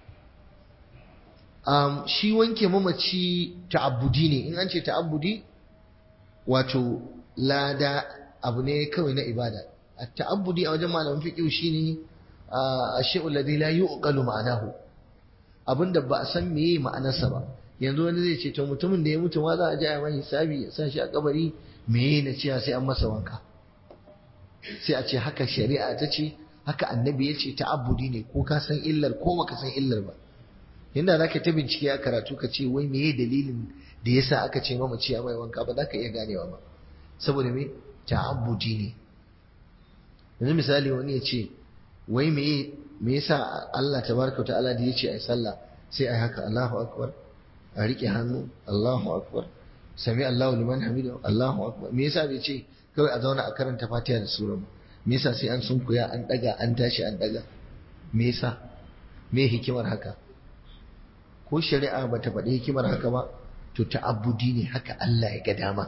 Speaker 1: um, shi wanke mamaci ta'abbudi ne in an ce ta'abbudi wato lada abu ne kawai na ibada a ta'abbudi a wajen malamin fiqh shine a shay'ul ladhi la yuqalu ma'anahu abinda ba a san meye ma'anarsa ba yanzu wani zai ce to mutumin da ya mutu ma za a ji a mai hisabi ya sa shi a kabari meye na cewa sai an masa wanka sai a ce haka shari'a ta ce haka annabi ya ce ta'abbudi ne ko ka san illar ko baka san illar ba inda za ka ta bincike a karatu ka ce wai meye dalilin da yasa aka ce mamaci a mai wanka ba za ka iya ganewa ba saboda me ta'abbudi ne yanzu misali wani ya ce wai meye me yasa Allah tabaraka ta'ala da yace ai sallah sai ai haka Allahu akbar a rike hannu Allahu akbar sami Allahu liman hamidu Allahu akbar me yasa bai ce kawai a zauna a karanta Fatiha da sura ba me yasa sai an sunkuya an daga an tashi an daga me yasa me hikimar haka ko shari'a ba ta faɗi hikimar haka ba to ta'abbudi ne haka Allah ya ga dama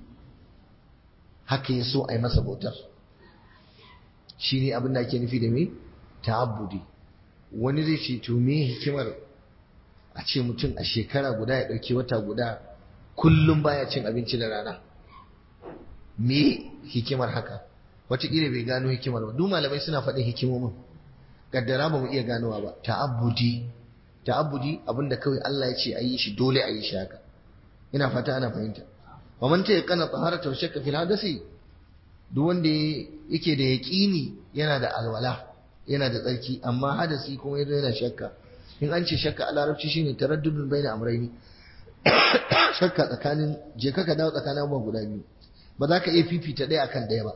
Speaker 1: haka ya so a yi masa bautar shi ne abin da ake nufi da me ta'abbudi wani zai ce to me hikimar a ce mutum a shekara guda ya ɗauki wata guda kullum baya cin abinci da rana me hikimar haka wataƙila bai gano hikimar ba duk malamai suna faɗin hikimomin kaddara ba mu iya ganowa ba ta'abbudi ta'abbudi abinda kawai Allah ya ce a yi shi dole a yi shi haka ina fata ana fahimta wa man ta yaqana taharata wa shakka fil hadasi duk wanda yake da yaqini yana da alwala yana da tsarki amma hadasi kuma yazo yana shakka in an ce shakka a larabci shine taraddudun baina amrayni shakka tsakanin je ka dawo tsakanin abubuwa guda biyu ba za ka iya fifita ɗaya akan ɗaya ba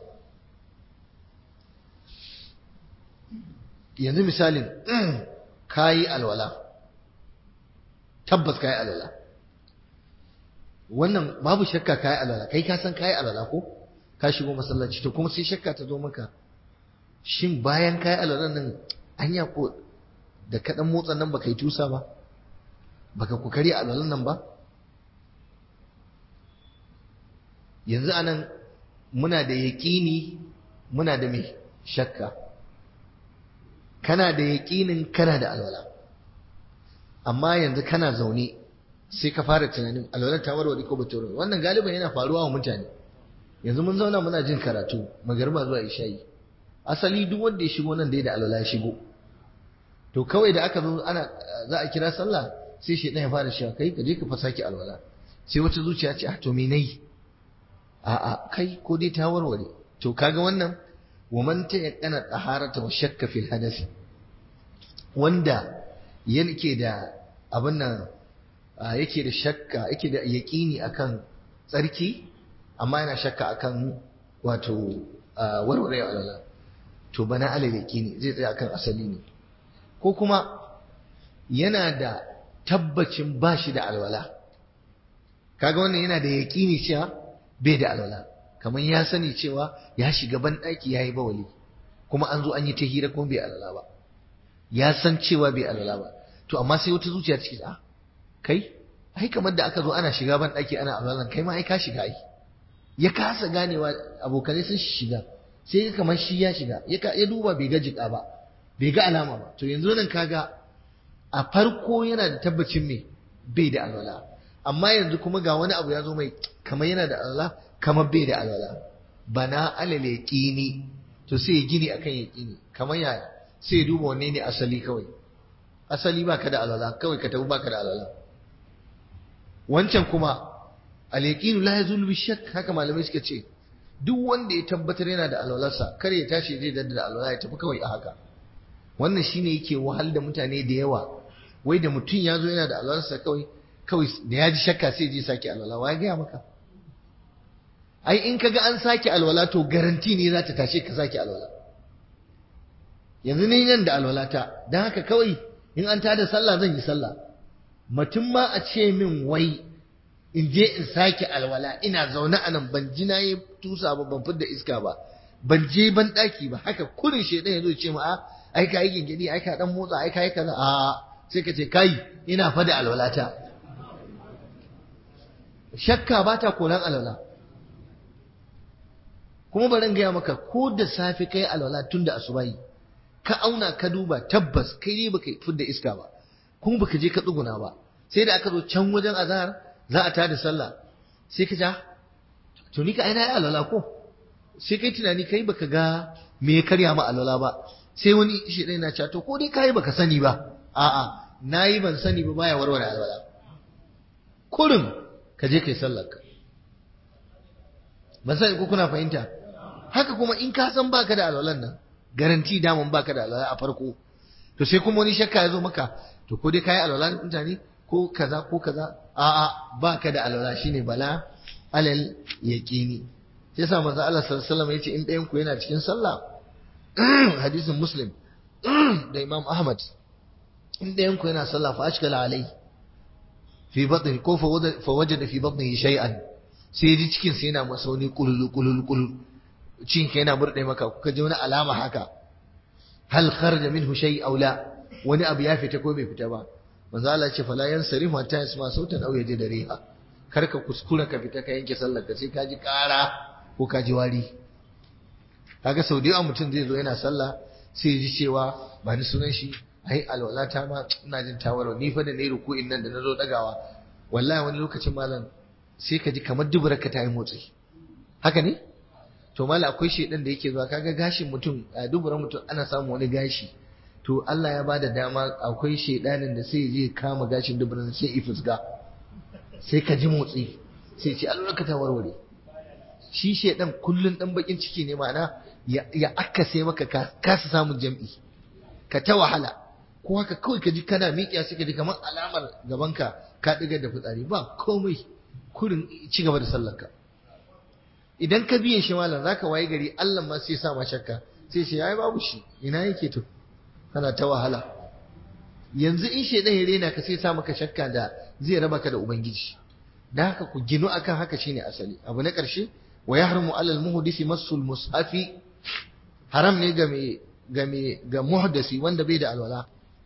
Speaker 1: yanzu misalin kayi alwala tabbas kayi alwala wannan babu shakka kayi alwala kai ka san kayi alwala ko ka shigo masallaci to kuma sai shakka ta zo maka shin bayan kayi alwala nan anya ko da kaɗan motsa nan baka yi tusa ba baka kokari alwalan nan ba yanzu anan muna da yaƙini muna da mai shakka kana da yaƙinin kana da alwala amma yanzu kana zaune sai ka fara tunanin alwalar ta warware ko bata warware wannan galiban yana faruwa wa mutane yanzu mun zauna muna jin karatu magarba zuwa isha'i asali duk wanda ya shigo nan dai da alwala ya shigo to kawai da aka zo ana za a kira sallah sai shi ya fara cewa kai ka je ka fasa ki alwala sai wata zuciya ce ah to me nayi a a kai ko dai ta warware to kaga wannan wa man tayaqqana taharata wa shakka fil hadathi wanda yake da abin nan yake da shakka yake da yaƙini akan tsarki amma yana shakka akan wato warware alwala to bana alal yaƙini zai tsaya akan asali ne ko kuma yana da tabbacin ba shi da alwala kaga wannan yana da yaƙini cewa bai da alwala kamar ya sani cewa ya shiga ban ɗaki ya yi bawali kuma an zo an yi ta hira kuma bai alwala ba ya san cewa bai alwala ba to amma sai wata zuciya ciki a kai ai kamar da aka zo ana shiga ban ɗaki ana alwalan kai ma ai ka shiga ai ya kasa ganewa abokanai sun shiga sai kamar shi ya shiga ya duba bai ga jika ba bai ga alama ba to yanzu nan kaga a farko yana da tabbacin me bai da alwala amma yanzu kuma ga wani abu ya zo mai kamar yana da alwala kamar bai da alwala bana alal yaqini to sai ya gini akan yaqini kamar ya sai ya duba wanne ne asali kawai asali baka da alwala kawai ka tafi baka da alwala wancan kuma al yaqinu la yazulu bi shakk haka malamai suka ce duk wanda ya tabbatar yana da alwalarsa kar ya tashi zai dadda da alwala ya tafi kawai a haka wannan shine yake wahal da mutane da yawa wai da mutum ya zo yana da alwalarsa kawai kawai da ya ji shakka sai je sake alwala wa ya gaya maka ai in kaga an sake alwala to garanti ne za ta tashe ka sake alwala yanzu ni nan da alwalata don haka kawai in an tada sallah zan yi sallah mutum ma a ce min wai in je in sake alwala ina zaune a nan ban ji na yi tusa ba ban fidda iska ba ban je ban daki ba haka kurin shedan ya zo ce ma a ai ka yi gingidi ai ka dan motsa ai ka yi kaza a sai ka ce kai ina fa da alwalata shakka ba ta koran alwala kuma bari gaya maka ko da safe kai alwala tun da asubahi ka auna ka duba tabbas kai ne baka fidda iska ba kuma baka je ka tsuguna ba sai da aka zo can wajen azhar za a tada sallah sai ka ja to ni ka aina yi alwala ko sai kai tunani kai baka ga me ya karya ma alwala ba sai wani shi ɗaya na cewa to ko dai kai baka sani ba a'a nayi ban sani ba baya warware alwala kurin ka je kai sallar ka ban sani ko kuna fahimta haka kuma in ka san baka da alwalan nan garanti daman baka da alwala a farko to sai kuma wani shakka ya zo maka to ko dai kai alwala mutane ko kaza ko kaza a'a baka da alwala shine bala alal yaqini sai yasa manzo Allah sallallahu alaihi wasallam yace in ɗayan ku yana cikin sallah hadisin muslim da imam ahmad in ɗayan ku yana sallah fa ashkala alai fi batni ko fa wajada fi batnihi shay'an sai ji cikin sa yana masa wani kululu kululu kululu cin ka yana burde maka kuka ji wani alama haka hal kharaja minhu shay aw la wani abu ya fita ko bai fita ba manzo Allah ce fala yansarif hatta yasma sautan aw yaji dariha kar ka kuskura ka fita ka yanke sallar ka sai ka ji kara ko ka ji wari kaga sau da yawa mutum zai zo yana sallah sai ji cewa ba ni sunan shi ai alwalata ma ina jin tawaro ni fa da nayi ruku'in nan da nazo dagawa wallahi wani lokacin malam sai ka ji kamar dubura ka ta yi motsi haka ne to malam akwai shedan da yake zuwa kaga gashin mutum a dubura mutum ana samun wani gashi to Allah ya bada dama akwai shedanin da sai je kama gashin dubura sai ya fusga sai ka ji motsi sai ce alwalaka ta warware shi shedan kullun dan bakin ciki ne ma'ana ya akase maka kasa samun jam'i ka ta wahala ko haka kawai ka ji kana miƙiya suka ji kamar alamar gabanka ka ɗiga da fitsari ba komai kurin ci gaba da sallarka idan ka biye shi malam zaka waye gari Allah ma sai sa ma shakka sai shi yayi babu shi ina yake to kana ta wahala yanzu in shedan ya rena ka sai sa maka shakka da zai raba ka da ubangiji da haka ku ginu akan haka shine asali abu na ƙarshe wa yahrumu alal muhdisi masul mushafi haram ne ga me ga me ga muhdasi wanda bai da alwala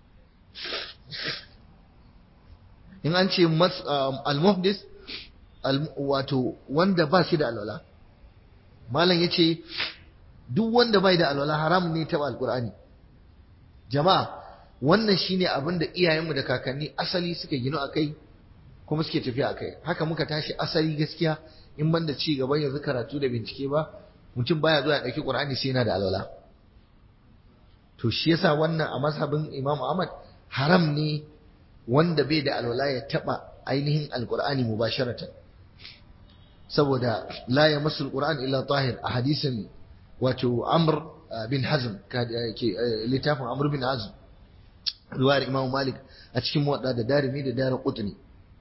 Speaker 1: in an ce al muhdis wato wanda ba shi da alwala malam yace duk wanda bai da alwala haram ne ta alqur'ani jama'a wannan shine abin da iyayenmu da kakanni asali suka gino akai kuma suke tafiya akai haka muka tashi asali gaskiya in ban da ci gaban yanzu karatu da bincike ba mutum baya zuwa ya ɗauki ƙur'ani sai yana da alwala to shi yasa wannan a mazhabin Imam Ahmad haram ne wanda bai da alwala ya taɓa ainihin alƙur'ani mubasharatan saboda la ya masul qur'an illa tahir a hadisin wato Amr bin Hazm ke littafin Amr bin Hazm riwayar Imam Malik a cikin muwadda da darimi da dara qutni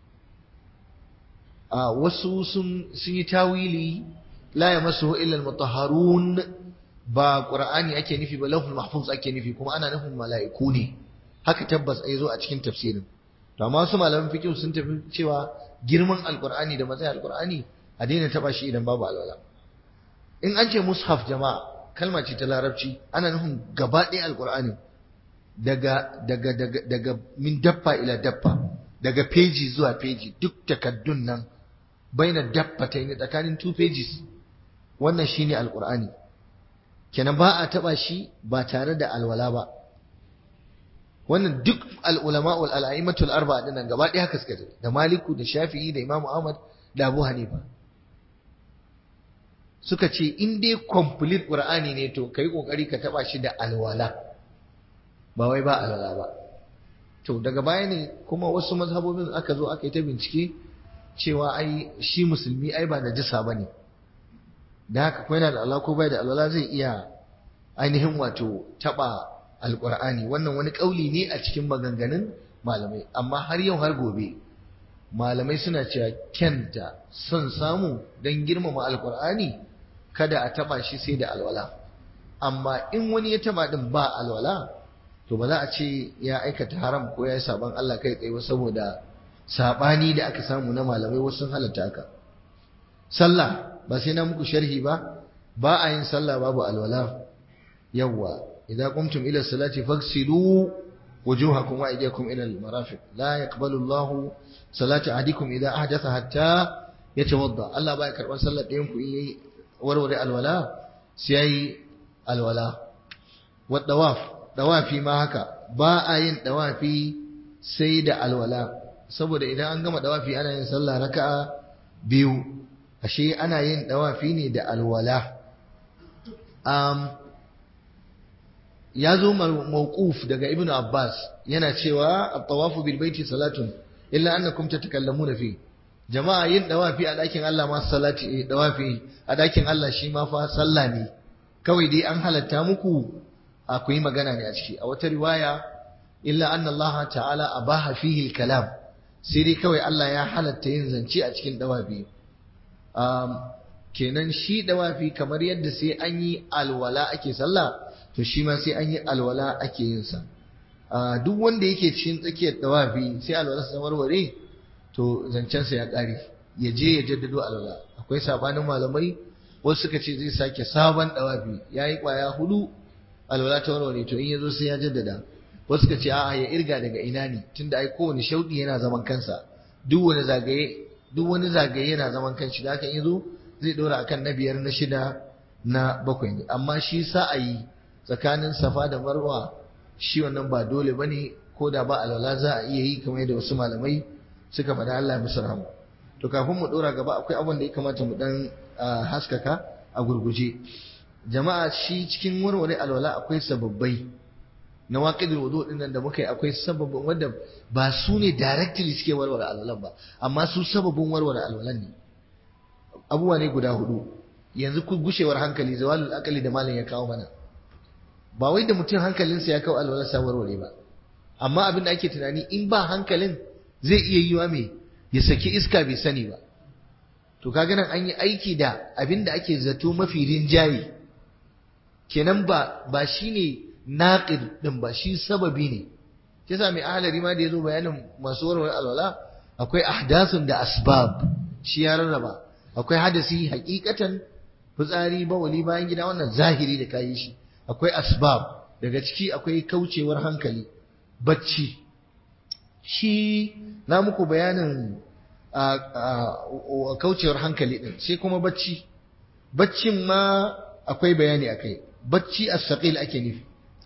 Speaker 1: a wasu sun yi tawili la ya masu illa mutahharun ba qur'ani ake nufi ba lahul mahfuz ake nufi kuma ana nufin mala'iku ne haka tabbas ai zo a cikin tafsirin to amma wasu malaman fiqh sun tafi cewa girman alqur'ani da matsayin alqur'ani a daina taba shi idan babu alwala in an ce mushaf jama'a kalma ce ta larabci ana nufin gaba ɗaya alqur'ani daga daga daga daga min daffa ila daffa daga peji zuwa peji duk takaddun nan baina daffatai ne tsakanin two pages wannan shine alqur'ani kenan ba a taba shi ba tare da alwala ba wannan duk al'ulama wal al'aimatul arba'a dinnan gaba ɗaya haka suka da Maliku da Shafi'i da Imam Ahmad da Abu Hanifa suka ce in dai complete qur'ani ne to kai kokari ka taba shi da alwala ba wai ba alwala ba to daga baya ne kuma wasu mazhabobin aka zo aka yi ta bincike cewa ai shi musulmi ai ba najisa bane da haka ko yana da alwala ko bai da alwala zai iya ainihin wato taba alqur'ani wannan wani kauli ne a cikin maganganun malamai amma har yau har gobe malamai suna cewa kyanta son samu don girmama alqur'ani kada a taba shi sai da alwala amma in wani ya taba din ba alwala to ba za a ce ya aikata haram ko ya yi saban Allah kai tsaye saboda sabani da aka samu na malamai wasu sun halatta haka sallah ba sai na muku sharhi ba ba a yin sallah babu alwala yawwa idza qumtum ila salati faghsilu wujuhakum wa aydiyakum ila al-marafiq la yaqbalu Allah salata ahadikum idza ahdatha hatta yatawadda Allah ba ya karban sallar ɗayan ku in yayi warware alwala sai yayi alwala wa dawaf dawafi ma haka ba a yin dawafi sai da alwala saboda idan an gama dawafi ana yin sallah raka'a biyu ashe ana yin dawafi ne da alwala um, ya zo mawquf daga ibn abbas yana cewa at-tawafu bil baiti salatun illa annakum tatakallamuna fi jama'a yin dawafi a dakin Allah ma salati dawafi a dakin Allah shi ma fa sallah ne kawai dai an halatta muku akwai magana ne a ciki a wata riwaya illa anna Allah ta'ala abaha fihi al-kalam sai dai kawai Allah ya halatta yin zance a cikin dawafi um, kenan shi dawafi kamar yadda sai an yi alwala ake sallah to shi ma sai an yi alwala ake yin sa duk wanda yake cikin tsakiyar dawafi sai alwala sa warware to zancen sa ya kare ya je ya jaddado alwala akwai sabanin malamai wasu suka ce zai sake sabon dawafi yayi kwaya hudu alwala ta warware to in yazo sai ya jaddada wasu suka ce a'a ya irga daga ina ne tunda ai kowane shauɗi yana zaman kansa duk wani zagaye duk wani zagaye yana zaman kanshi da haka in yazo zai dora akan na biyar na shida na bakwai ne amma shi sa'ayi tsakanin safa da marwa shi wannan ba dole bane ko da ba alwala za a iya yi kamar yadda wasu malamai suka faɗa Allah ya musu rahama to kafin mu dora gaba akwai abin da ya kamata mu dan haskaka a gurguje jama'a shi cikin warware alwala akwai sababbai na waqidul wudu din nan da muka yi akwai sababin wanda ba su ne directly suke warware alwalan ba amma su sababin warware alwalan ne abubuwa ne guda hudu yanzu ku gushewar hankali zawalul akali da malam ya kawo mana ba wai da mutum hankalinsa ya kawo alwalar sa warware ba amma abin da ake tunani in ba hankalin zai iya yiwa me ya saki iska bai sani ba to kaga nan an yi aiki da abin da ake zato mafi rinjaye kenan ba ba shine naqid din ba shi sababi ne kisa mai ahalari ma da yazo bayanin masu warware alwala akwai ahdathun da asbab shi ya rarraba akwai hadasi hakikatan fitsari bawali bayan gida wannan zahiri da kayi shi akwai asbab daga ciki akwai kaucewar hankali bacci shi na muku bayanin kaucewar hankali din sai kuma bacci baccin ma akwai bayani akai bacci as-saqil ake nufi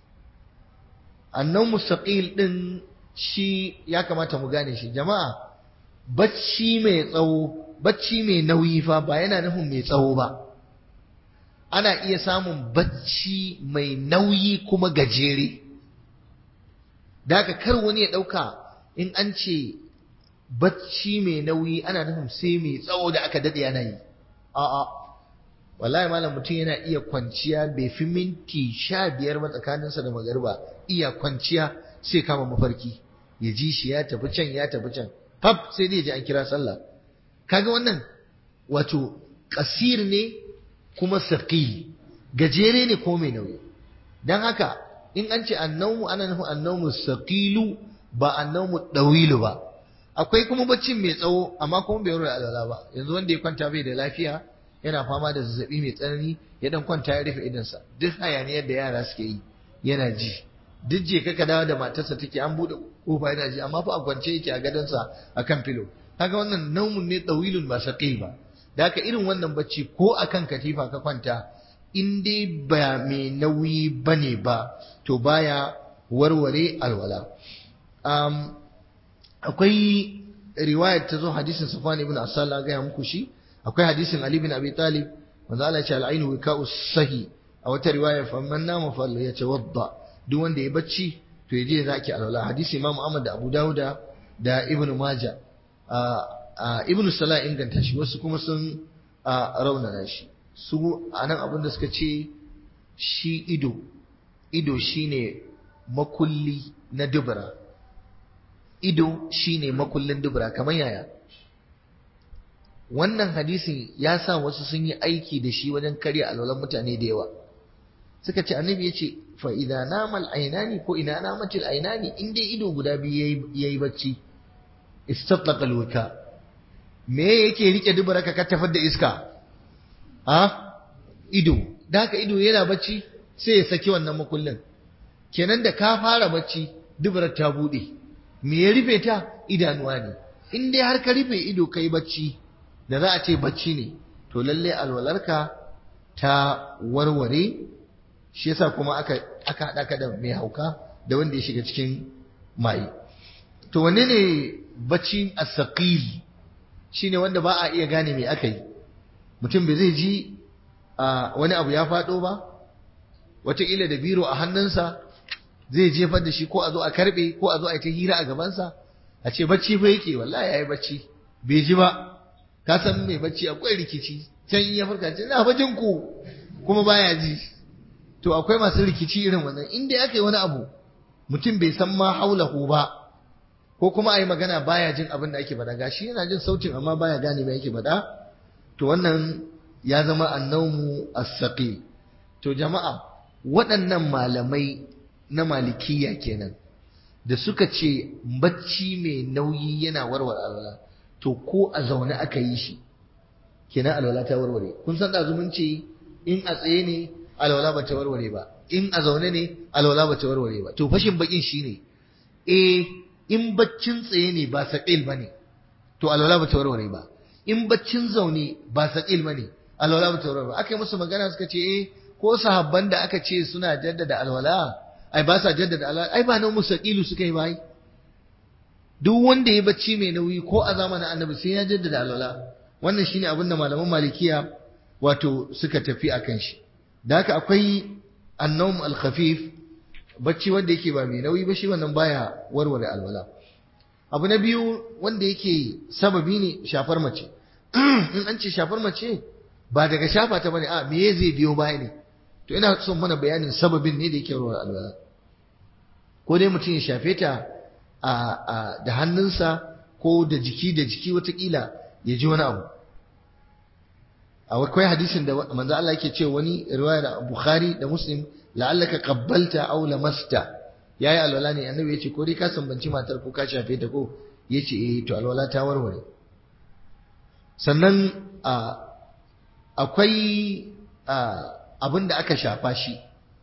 Speaker 1: annan mustaqil din shi ya kamata mu gane shi jama'a bacci mai tsawo bacci mai nauyi fa ba yana nufin mai tsawo ba ana iya samun bacci mai nauyi kuma gajere da haka kar wani ya ɗauka in an ce bacci mai nauyi ana nufin sai mai tsawo da aka daɗe yana yi a'a wallahi malam mutum yana iya kwanciya bai fi minti sha biyar ba tsakaninsa da magarba iya kwanciya sai kama mafarki ya ji shi ya tafi can ya tafi can fab sai dai ji an kira sallah kaga wannan wato kasir ne kuma saqil gajere ne ko mai nauyi dan haka in an ce annawmu ana nufin annawmu saqilu ba annawmu dawilu ba akwai kuma baccin mai tsawo amma kuma bai rura alwala ba yanzu wanda ya kwanta bai da lafiya yana fama da zazzabi mai tsanani ya dan kwanta ya rufe idansa duk hayaniyar da yara suke yi yana ji duk je ka dawo da matarsa take an bude kofa yana ji amma fa a kwance yake a gadonsa akan filo kaga wannan naumun ne dawilun ba saqil ba da haka irin wannan bacci ko akan katifa ka kwanta in dai ba mai nauyi bane ba to baya warware alwala um, akwai riwayar ta zo hadisin Safwan ibn Asal ga muku shi akwai hadisin Ali bin Abi Talib manzo Allah ya ce al-ainu wika'u sahi a wata riwaya fa man nama fa ya tawadda duk wanda ya bacci to ya je zaki alwala hadisi Imam Ahmad da Abu Dawuda da Ibn Majah Ibn Salah inganta shi wasu kuma sun raunana shi su anan abin da suka ce shi ido ido shine makulli na dubura ido shine makullin dubura kamar yaya wannan hadisin ya sa wasu sun yi aiki da shi wajen karya alwalan mutane da yawa suka ce annabi ya ce fa idan namal ainani ko ina namatil ainani in dai ido guda biyu yayi bacci istatlaqa alwika me yake rike dubura ka tafar da iska a ido da haka ido yana bacci sai ya saki wannan makullin kenan da ka fara bacci dubarar ta bude me ya rufe ta idanuwa ne in dai har ka rufe ido kai bacci da za a ce bacci ne to lalle alwalarka ta warware shi yasa kuma aka aka hada ka da mai hauka da wanda ya shiga cikin mai to wanne ne bacci as-saqil shine wanda ba a iya gane me aka yi mutum bai zai ji wani abu ya faɗo ba wataƙila da biro a hannunsa zai jefar da shi ko a zo a karɓe ko a zo a yi ta hira a gabansa a ce bacci fa yake wallahi ya yi bacci bai ji ba ka san mai bacci akwai rikici can ya farka ce na bajin ku kuma baya ji to akwai masu rikici irin wannan inda aka yi wani abu mutum bai san ma haulahu ba ko kuma a yi magana baya jin abin da ake faɗa gashi yana jin sautin amma baya gane me yake faɗa to wannan ya zama annaumu as-saqi to jama'a waɗannan malamai na malikiya kenan da suka ce bacci mai nauyi yana warware alwala to ko a zaune aka yi shi kenan alwala ta warware kun san da zumunci in a tsaye ne alwala ba ta warware ba in a zaune ne alwala ba ta warware ba to fashin bakin shine eh in baccin tsaye ne ba saqil bane to alwala ba ta warware ba in baccin zaune ba saqil bane alwala ba ta warware ba aka yi musu magana suka ce eh ko sahabban da aka ce suna jaddada alwala ai ba sa jaddada alwala ai ba nan musaqilu suka yi bai duk wanda ya bacci mai nauyi ko a zamanin annabi sai ya jaddada alwala wannan shine abin da malaman malikiya wato suka tafi akan shi da haka akwai annawm al-khafif bacci wanda yake ba mai nauyi ba shi wannan baya warware alwala abu na biyu wanda yake sababi ne shafar mace in an ce shafar mace ba daga shafa ta bane a me zai biyo baya ne to ina son mana bayanin sababin ne da yake warware alwala ko dai mutum ya shafe ta a da hannunsa ko da jiki da jiki watakila ya ji wani abu akwai hadisin da manzo Allah yake cewa wani riwaya da Bukhari da Muslim la'allaka qabbalta aw lamasta yayi alwala ne annabi yace ko dai ka sambanci matar ko ka shafe ta ko yace eh to alwala ta warware sannan akwai abin da aka shafa shi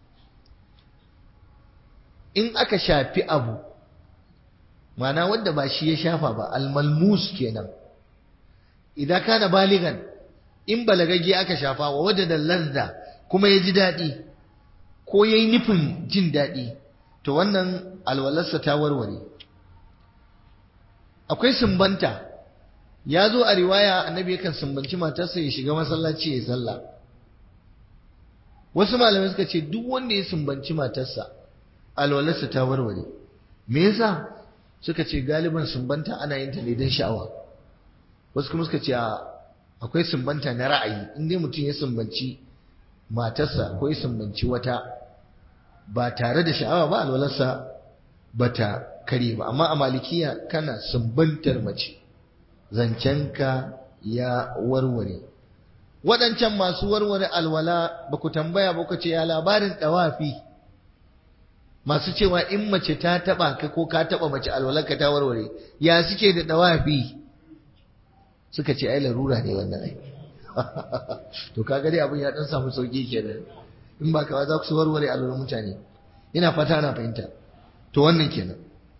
Speaker 1: in aka shafi abu mana wanda ba shi ya shafa ba almalmus kenan idan kana baligan in balagagge aka shafa wa wadda lazza kuma ya ji daɗi ko ya yi nufin jin daɗi to wannan alwalarsa ta warware akwai sumbanta ya zo a riwaya annabi yakan sumbanci matarsa ya shiga masallaci ya sallah wasu malamai suka ce duk wanda ya sumbanci matarsa alwalarsa ta warware me yasa suka ce galiban sumbanta ana yin ta ne don sha'awa wasu kuma suka ce akwai sumbanta na ra'ayi in dai mutum ya sumbanci matarsa ko ya sumbanci wata ba tare da sha'awa ba alwalarsa ba ta kare ba amma a malikiya kana sumbantar mace zancenka ya warware waɗancan masu warware alwala ba ku tambaya ba ku ce ya labarin ɗawafi masu cewa in mace ta taɓa ka ko ka taɓa mace alwalarka ta warware ya suke da ɗawafi suka ce ai larura ne wannan ai to kaga dai abin ya dan samu sauki kenan in ba ka za ku su warware alwalar mutane ina fata ana fahimta to wannan kenan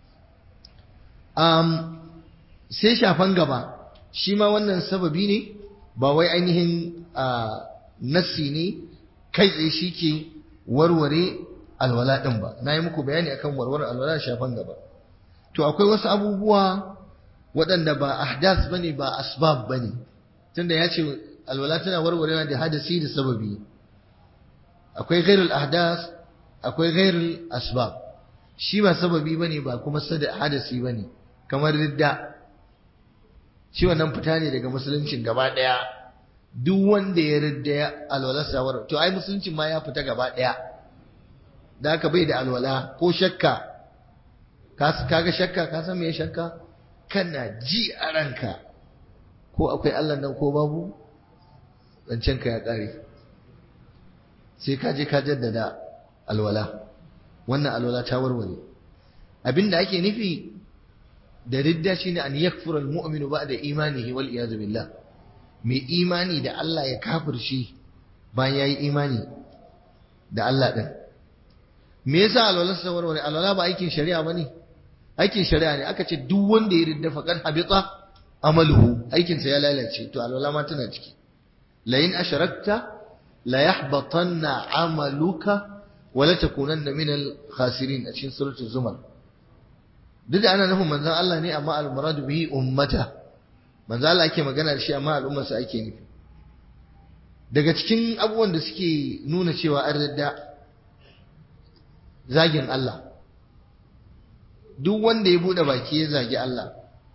Speaker 1: um, sai shafan gaba shi ma wannan sababi ne ba wai ainihin nassi ne kai tsaye shi ke warware alwala ɗin ba na yi muku bayani akan warware alwala shafan gaba to akwai wasu abubuwa waɗanda ba ahdas bane ba asbab bane tunda ya ce alwala tana warwarewa da hadasi da sababi akwai ghairul ahdas akwai ghairul asbab shi ba sababi bane ba kuma sada hadasi bane kamar ridda shi wannan fita ne daga musuluncin gaba daya duk wanda ya ridda ya alwala sawar to ai musuluncin ma ya fita gaba daya da haka bai da alwala ko shakka kaga shakka ka san me shakka kana ji a ranka ko akwai Allah nan ko babu zancen ka ya kare sai ka je ka jaddada alwala wannan alwala ta warware abinda ake nufi da ridda shine an yakfura almu'minu ba'da imanihi wal iyad billah mai imani da Allah ya kafirshi bayan yayi imani da Allah din me yasa alwala ta warware alwala ba aikin shari'a bane aikin shari'a ne aka ce duk wanda ya ridda faqad habita amaluhu aikin sa ya lalace to alwala ma tana ciki la in asharakta la yahbatanna amaluka wa la takunanna min al khasirin a cikin suratul zumar duk da ana nufin manzon Allah ne amma al muradu bihi ummata manzon Allah ake magana da shi amma al'ummar sa ake nufi daga cikin abubuwan da suke nuna cewa an ridda zagin Allah duk wanda ya bude baki ya zagi Allah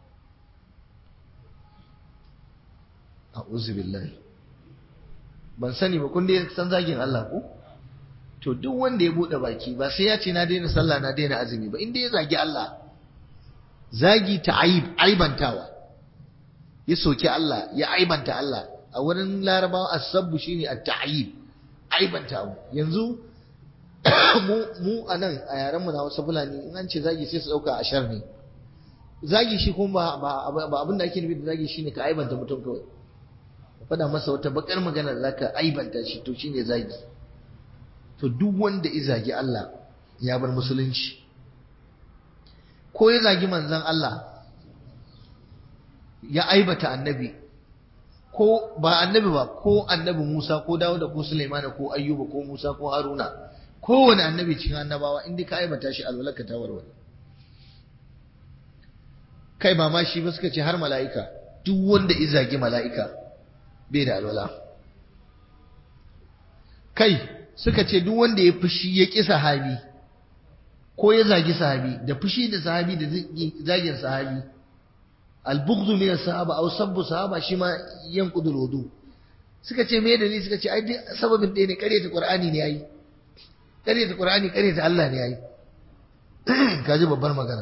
Speaker 1: a'udhu billahi ban sani ba kun dai san zagin Allah ko to duk wanda ya bude baki ba sai ya ce na daina sallah na daina azumi ba inda ya zagi Allah zagi ta aib aibantawa ya soki Allah ya aibanta Allah a wurin larabawa asabbu shine at-ta'yib aibantawa yanzu mu mu anan a yaran mu na wasu fulani in an ce zagi sai su dauka ashar ne zagi shi kuma ba ba abin da ake nufi da zagi shine ka aibanta mutum kawai faɗa masa wata bakar magana da zaka aibanta shi to shine zagi to duk wanda ya zagi Allah ya bar musulunci ko ya zagi manzon Allah ya aibata annabi ko ba annabi ba ko annabi Musa ko Dawuda ko Sulaiman ko Ayyuba ko Musa ko Haruna kowane annabi cikin annabawa inda ka aibata shi alwalaka ta warware kai ba ma shi ba suka ce har mala'ika duk wanda ya zagi mala'ika bai da alwala kai suka ce duk wanda ya fushi ya ƙi sahabi ko ya zagi sahabi da fushi da sahabi da zagin sahabi albugzu min sahaba aw sabbu sahaba shi ma yanqudul wudu suka ce me dalili suka ce ai sababin ɗaya ne ƙaryata qur'ani ne yayi ƙaryata qur'ani ƙaryata Allah ne yayi kaji babbar magana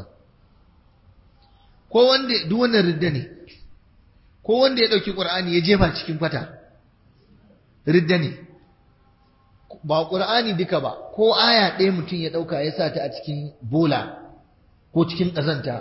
Speaker 1: ko wanda duk wannan ridda ne ko wanda ya ɗauki ƙur'ani ya jefa cikin kwata ridda ne ba ƙur'ani duka ba ko aya ɗaya mutum ya ɗauka ya sa ta a cikin bola ko cikin ƙazanta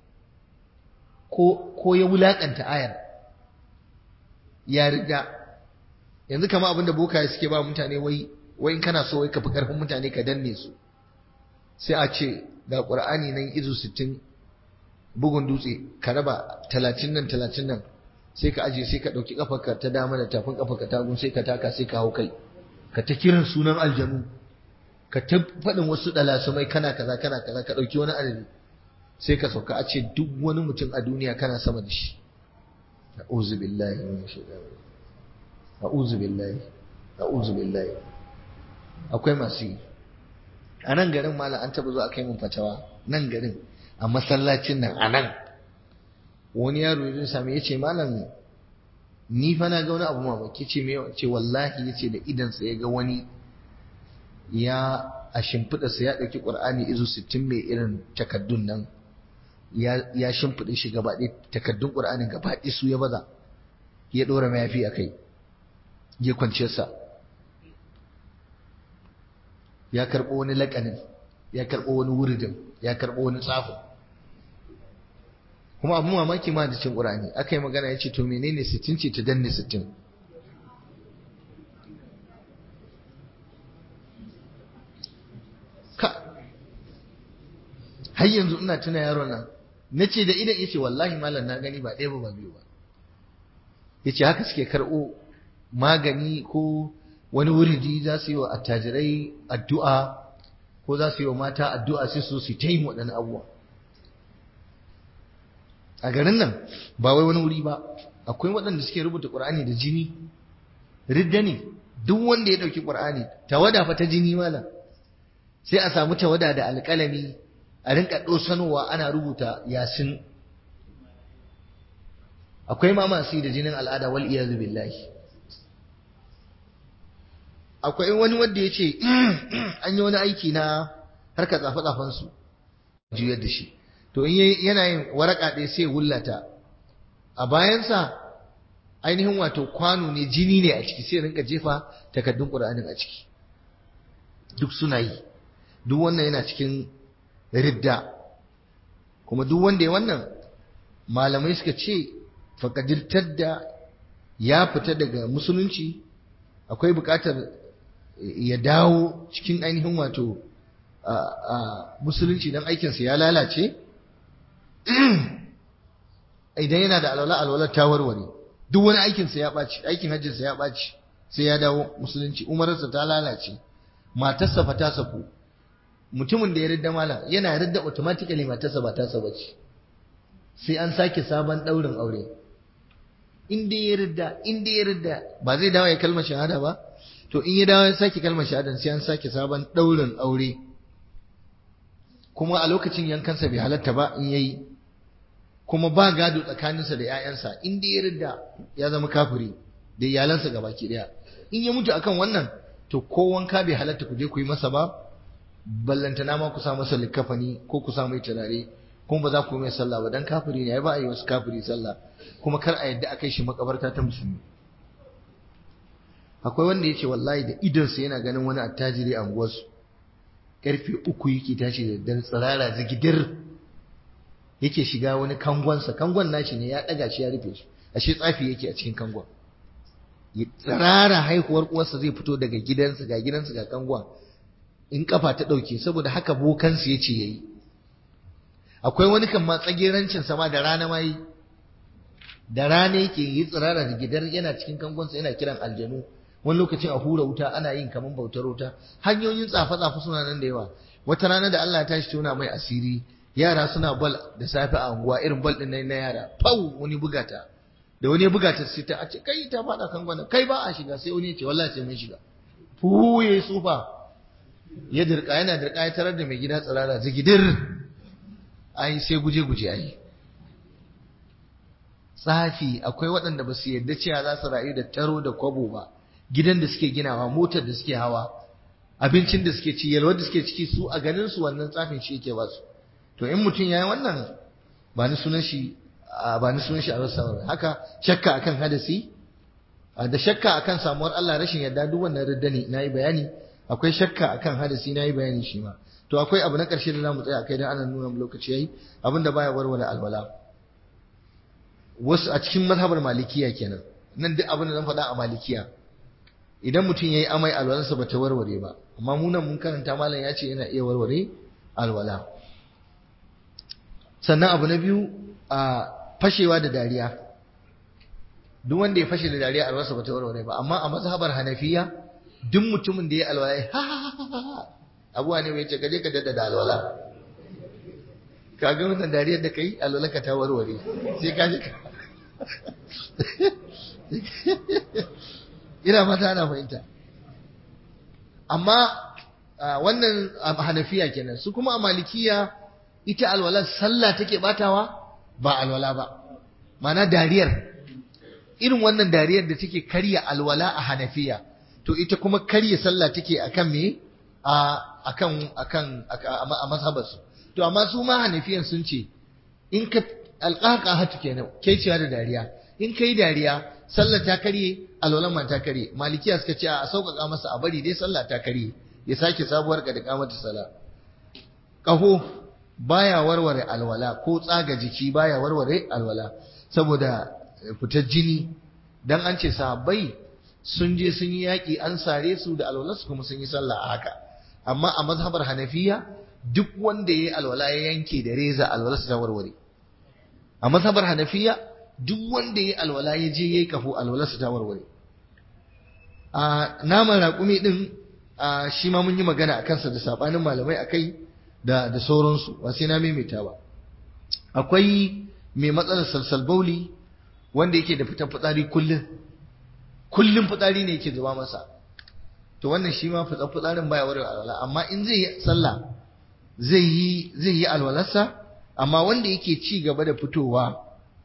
Speaker 1: ko ya wulaƙanta ayar ya ridda yanzu kama abin da bokaye suke ba mutane wai wai in kana so wai ka fi ƙarfin mutane ka danne su sai a ce ga ƙur'ani nan izu sittin bugun dutse ka raba talatin nan talatin nan sai ka aje sai ka ɗauki ƙafarka ta dama da tafin ƙafarka ta gun sai ka taka sai ka hau kai ka ta kiran sunan aljanu ka ta faɗin wasu ɗalasumai kana kaza kana kaza ka ɗauki wani adadi sai ka sauka a ce duk wani mutum a duniya kana sama da shi a'udhu billahi min shaitanir a'udhu billahi a'udhu billahi akwai masu yi a nan garin malam an taɓa zuwa kai mun fatawa nan garin a masallacin nan a nan wani yaro ya sami ya ce malam ni fa na ga wani abu mamaki ce me ce wallahi yace da idan sa ya ga wani ya a shimfiɗa sa ya ɗauki Qur'ani izu 60 mai irin takaddun nan ya ya shimfiɗe shi gaba ɗaya takaddun Qur'anin gaba ɗaya su ya baza ya ɗora mayafi a kai ya kwance sa ya karɓo wani laƙanin ya karɓo wani wuridin ya karɓo wani tsafin kuma abin mamaki ma da cin ƙur'ani aka yi magana ya ce to menene sittin ce ta danne sittin ka har yanzu ina tuna yaro nan na ce da idan ya ce wallahi malam na gani ba ɗaya ba ba biyu ba ya ce haka suke karɓo magani ko wani wuridi za su yi wa attajirai addu'a ko za su yi wa mata addu'a sai su su ta yi waɗannan abubuwa a garin nan ba wai wani wuri ba a akwai waɗanda suke rubuta ƙur'ani da jini ridda ne duk wanda ya ɗauki ƙur'ani tawada fa ta jini malam sai a samu tawada da alƙalami a rinka ɗosanowa ana rubuta yasin akwai ma masu yi da jinin al'ada wal iyazu billahi akwai wani wanda ya ce an yi wani aiki na harkar tsafe su juyar da shi to in yana yin waraka ɗaya sai wullata a bayansa ainihin wato kwano ne jini ne a ciki sai rinka jefa takardun ƙur'anin a ciki duk suna yi duk wannan yana cikin ridda kuma duk wanda ya wannan malamai suka ce faƙadirtar da ya fita daga musulunci akwai buƙatar ya dawo cikin ainihin wato musulunci don aikinsa ya lalace idan yana da alwala alwala ta warware duk wani aikinsa ya ɓaci aikin hajjinsa ya ɓaci sai ya dawo musulunci umararsa ta lalace matarsa fa ta saku mutumin da ya ridda malam yana ridda automatically matarsa ba ta saba ce sai an sake sabon ɗaurin aure in dai ya ridda in dai ya ridda ba zai dawo ya kalmar shahada ba to in ya dawo ya sake kalmar shahada sai an sake sabon ɗaurin aure kuma a lokacin yankansa bai halatta ba in yayi kuma ba gado tsakaninsa da 'ya'yansa in dai ya ridda ya zama kafiri da iyalansa gabaki daya in ya mutu akan wannan to ko wanka bai halatta ku je ku yi masa ba ballantana ma ku sa masa likafani ko ku sa mai turare kuma ba za ku yi mai sallah ba dan kafiri ne ai ba a yi wasu kafiri sallah kuma kar a yadda a kai shi makabarta ta musulmi akwai wanda ya ce wallahi da idonsa yana ganin wani attajiri a unguwarsu karfe uku yake tashi da daddare tsirara zigidir yake shiga wani kangonsa kangon nashi ne ya ɗaga shi ya rufe shi ashe tsafi yake a cikin kangon tsirara haihuwar uwarsa zai fito daga gidansa ga gidansa ga kangon in kafa ta ɗauke saboda haka bokansu ya ce ya yi akwai wani kan ma tsagerancin sama da rana ma yi da rana yake yi tsirara da gidar yana cikin kangonsa yana kiran aljanu wani lokacin a hura wuta ana yin kaman bautar wuta hanyoyin tsafe-tsafe suna nan da yawa wata rana da Allah ya tashi tona mai asiri yara suna bal da safe a unguwa irin bal din na yara pau wani bugata da wani bugata sai ta ce kai ta fada kangon kai ba a shiga sai wani ya ce wallahi sai mun shiga fu yayi sufa ya dirka yana dirka ya tarar da mai gida tsirara zigidir ai sai guje guje ai tsafi akwai waɗanda ba su yarda cewa za su rayu da taro da kwabo ba gidan da suke ginawa motar da suke hawa abincin da suke ci yalwar da suke ciki su a ganin su wannan tsafin shi yake ba su to in mutum yayi wannan ba ni sunan shi ba ni sunan shi a rasa haka shakka akan hadasi da shakka akan samuwar Allah rashin yarda duk wannan ridda ne nayi bayani akwai shakka akan hadasi nayi bayani shi ma to akwai abu na ƙarshe da zamu tsaya kai dan ana nuna lokaci yayi abinda baya warware alwala wasu a cikin mazhabar malikiya kenan nan duk abin da zan faɗa a malikiya idan mutum yayi amai alwalarsa bata warware ba amma mu nan mun karanta malam ya ce yana iya warware alwala sannan abu na biyu a fashewa da dariya duk wanda ya fashe da dariya alwalarsa bata warware ba amma a mazhabar hanafiya duk mutumin da ya alwala ha abuwa ne mai ce gaje ka dada da alwala ka ga wannan dariyar da kai alwalarka ta warware sai ka je ka ina fata ana fahimta amma wannan hanafiya kenan su kuma a malikiya ita alwalar sallah take batawa ba alwala ba mana dariyar irin wannan dariyar da take karya alwala a hanafiya to ita kuma karya sallah take akan me a akan akan a mazhabarsu to amma su ma hanafiyan sun ce in ka alƙaƙa hatu kenan kai cewa da dariya in kai dariya sallah ta karye alwalan ma ta karye malikiya suka ce a sauƙaƙa masa a bari dai sallah ta karye ya sake sabuwar ka da kamata sala ƙaho baya warware alwala ko tsaga jiki baya warware alwala saboda fitar jini dan an ce sahabbai sun je sun yi yaƙi an sare su da alwalarsu kuma sun yi sallah a haka amma a mazhabar hanafiya duk wanda ya yi alwala ya yanke da reza alwalarsa ta warware a mazhabar hanafiya duk wanda ya yi alwala ya je ya yi kafo alwalarsa ta warware a naman raƙumi ɗin shi ma mun yi magana a kansa da saɓanin malamai a kai da da sauransu ba sai na maimaita ba akwai mai matsalar salsal bauli wanda yake da fitar fitsari kullum kullum fitsari ne yake zuba masa to wannan shi ma fitar fitsarin baya wurin alwala amma in zai yi sallah zai yi zai yi alwalarsa amma wanda yake ci gaba da fitowa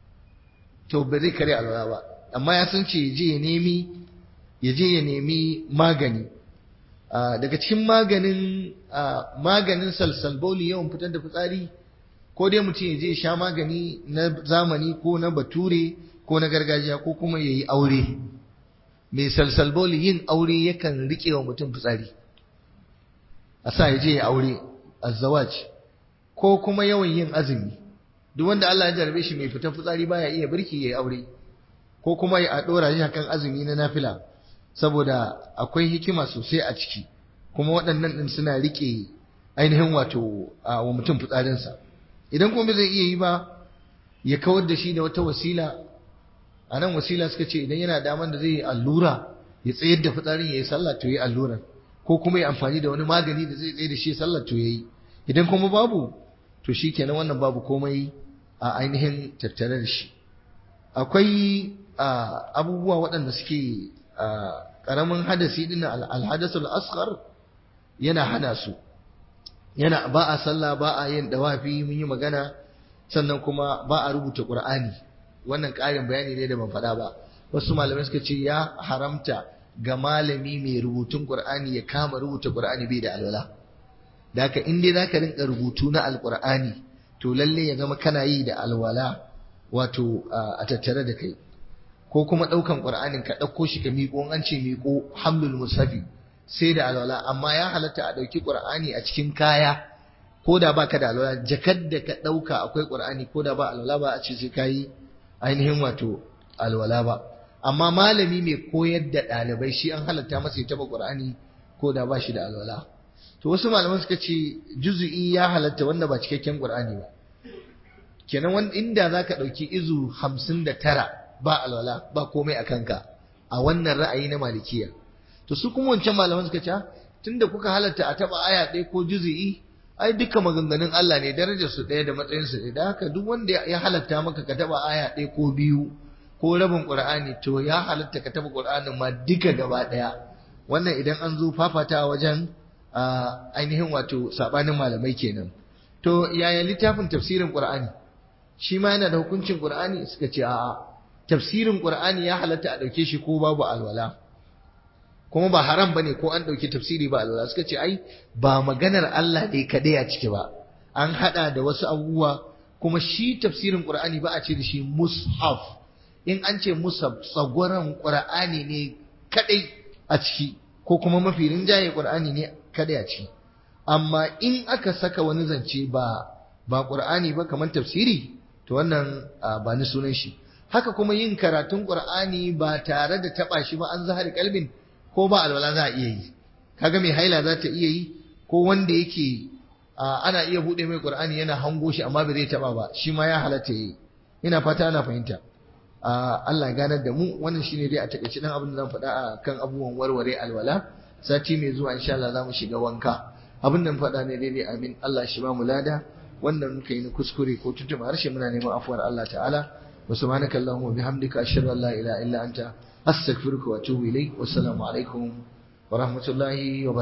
Speaker 1: to ba zai kare alwala ba amma ya san ce je ya nemi ya je ya nemi magani daga cikin maganin maganin salsalboli yawan fitar da fitsari ko dai mutum ya je sha magani na zamani ko na bature ko na gargajiya ko kuma ya yi aure mai salsalboli yin aure yakan riƙe wa mutum fitsari a sa ya je ya aure azzawaj ko kuma yawan yin azumi duk wanda Allah ya jarabe shi mai fitar fitsari baya iya birki ya yi aure ko kuma ya ɗora shi kan azumi na nafila saboda akwai hikima sosai a ciki kuma waɗannan ɗin suna riƙe ainihin wato wa mutum fitsarinsa idan kuma zai iya yi ba ya kawar da shi da wata wasila a nan wasila suka ce idan yana daman da zai yi allura ya tsayar da fitsarin ya yi sallah to ya yi allurar ko kuma ya amfani da wani magani da zai tsaye da shi sallah to ya yi idan kuma babu to shi kenan wannan babu komai a ainihin tattare da shi akwai abubuwa waɗanda suke ƙaramin hadasi ɗin alhadasul asghar yana hana su yana ba a sallah ba a yin dawafi mun yi magana sannan kuma ba a rubuta qur'ani wannan ƙarin bayani ne da ban faɗa ba wasu malamai suka ce ya haramta ga malami mai rubutun qur'ani ya kama rubuta qur'ani bai da alwala da haka in dai zaka rinka rubutu na alqur'ani to lalle ya zama kana yi da alwala wato a tattare da kai ko kuma ɗaukan qur'anin ka ɗauko shi ka miƙo an ce miƙo hamlul musafi sai da alwala amma ya halatta a ɗauki ƙur'ani a cikin kaya ko da ba ka da alwala jakar da ka ɗauka akwai ƙur'ani ko da ba alwala ba a ce sai ka yi ainihin wato alwala ba amma malami mai koyar da ɗalibai shi an halatta masa ya taɓa ƙur'ani ko da ba shi da alwala to wasu malaman suka ce juzu'i ya halatta wanda ba cikakken ƙur'ani ba kenan wanda inda za ka ɗauki izu hamsin da tara ba alwala ba komai a kanka a wannan ra'ayi na malikiya to su kuma wancan malaman suka ce tunda kuka halatta a taba aya ɗaya ko juzi'i ai duka maganganun Allah ne darajar su ɗaya da matsayin su ɗaya da haka duk wanda ya halatta maka ka taba aya ɗaya ko biyu ko rabin Qur'ani to ya halatta ka taba Qur'anin ma duka gaba ɗaya wannan idan an zo fafata wajen ainihin wato sabanin malamai kenan to yaya littafin tafsirin Qur'ani shi ma yana da hukuncin Qur'ani suka ce a'a tafsirin Qur'ani ya halatta a ɗauke shi ko babu alwala kuma ba haram bane ko an dauki tafsiri ba Allah suka ce ai ba maganar Allah ne kadai a ciki ba an hada da wasu abubuwa kuma shi tafsirin Qur'ani ba a ce da shi mushaf in an ce mushaf tsagwaran Qur'ani ne kadai a ciki ko kuma mafi rinjaye Qur'ani ne kadai a ciki amma in aka saka wani zance ba ba Qur'ani ba kamar tafsiri to wannan ba ni sunan shi haka kuma yin karatun Qur'ani ba tare da taba shi ba an zahari kalbin ko ba alwala za a iya yi kaga mai haila za ta iya yi ko wanda yake ana iya bude mai qur'ani yana hango shi amma bai zai taba ba shi ma ya halatta yi ina fata ana fahimta Allah ganar da mu wannan shine dai a takaice dan abin da zan faɗa a kan abubuwan warware alwala sati mai zuwa insha Allah za mu shiga wanka abin da faɗa ne daidai amin Allah shi ba mu lada wannan muka yi na kuskure ko tuntuma harshe muna neman afuwar Allah ta'ala wa subhanaka allahumma bihamdika ashhadu an la ilaha illa anta أستغفرك وأتوب إليك والسلام عليكم ورحمة الله وبركاته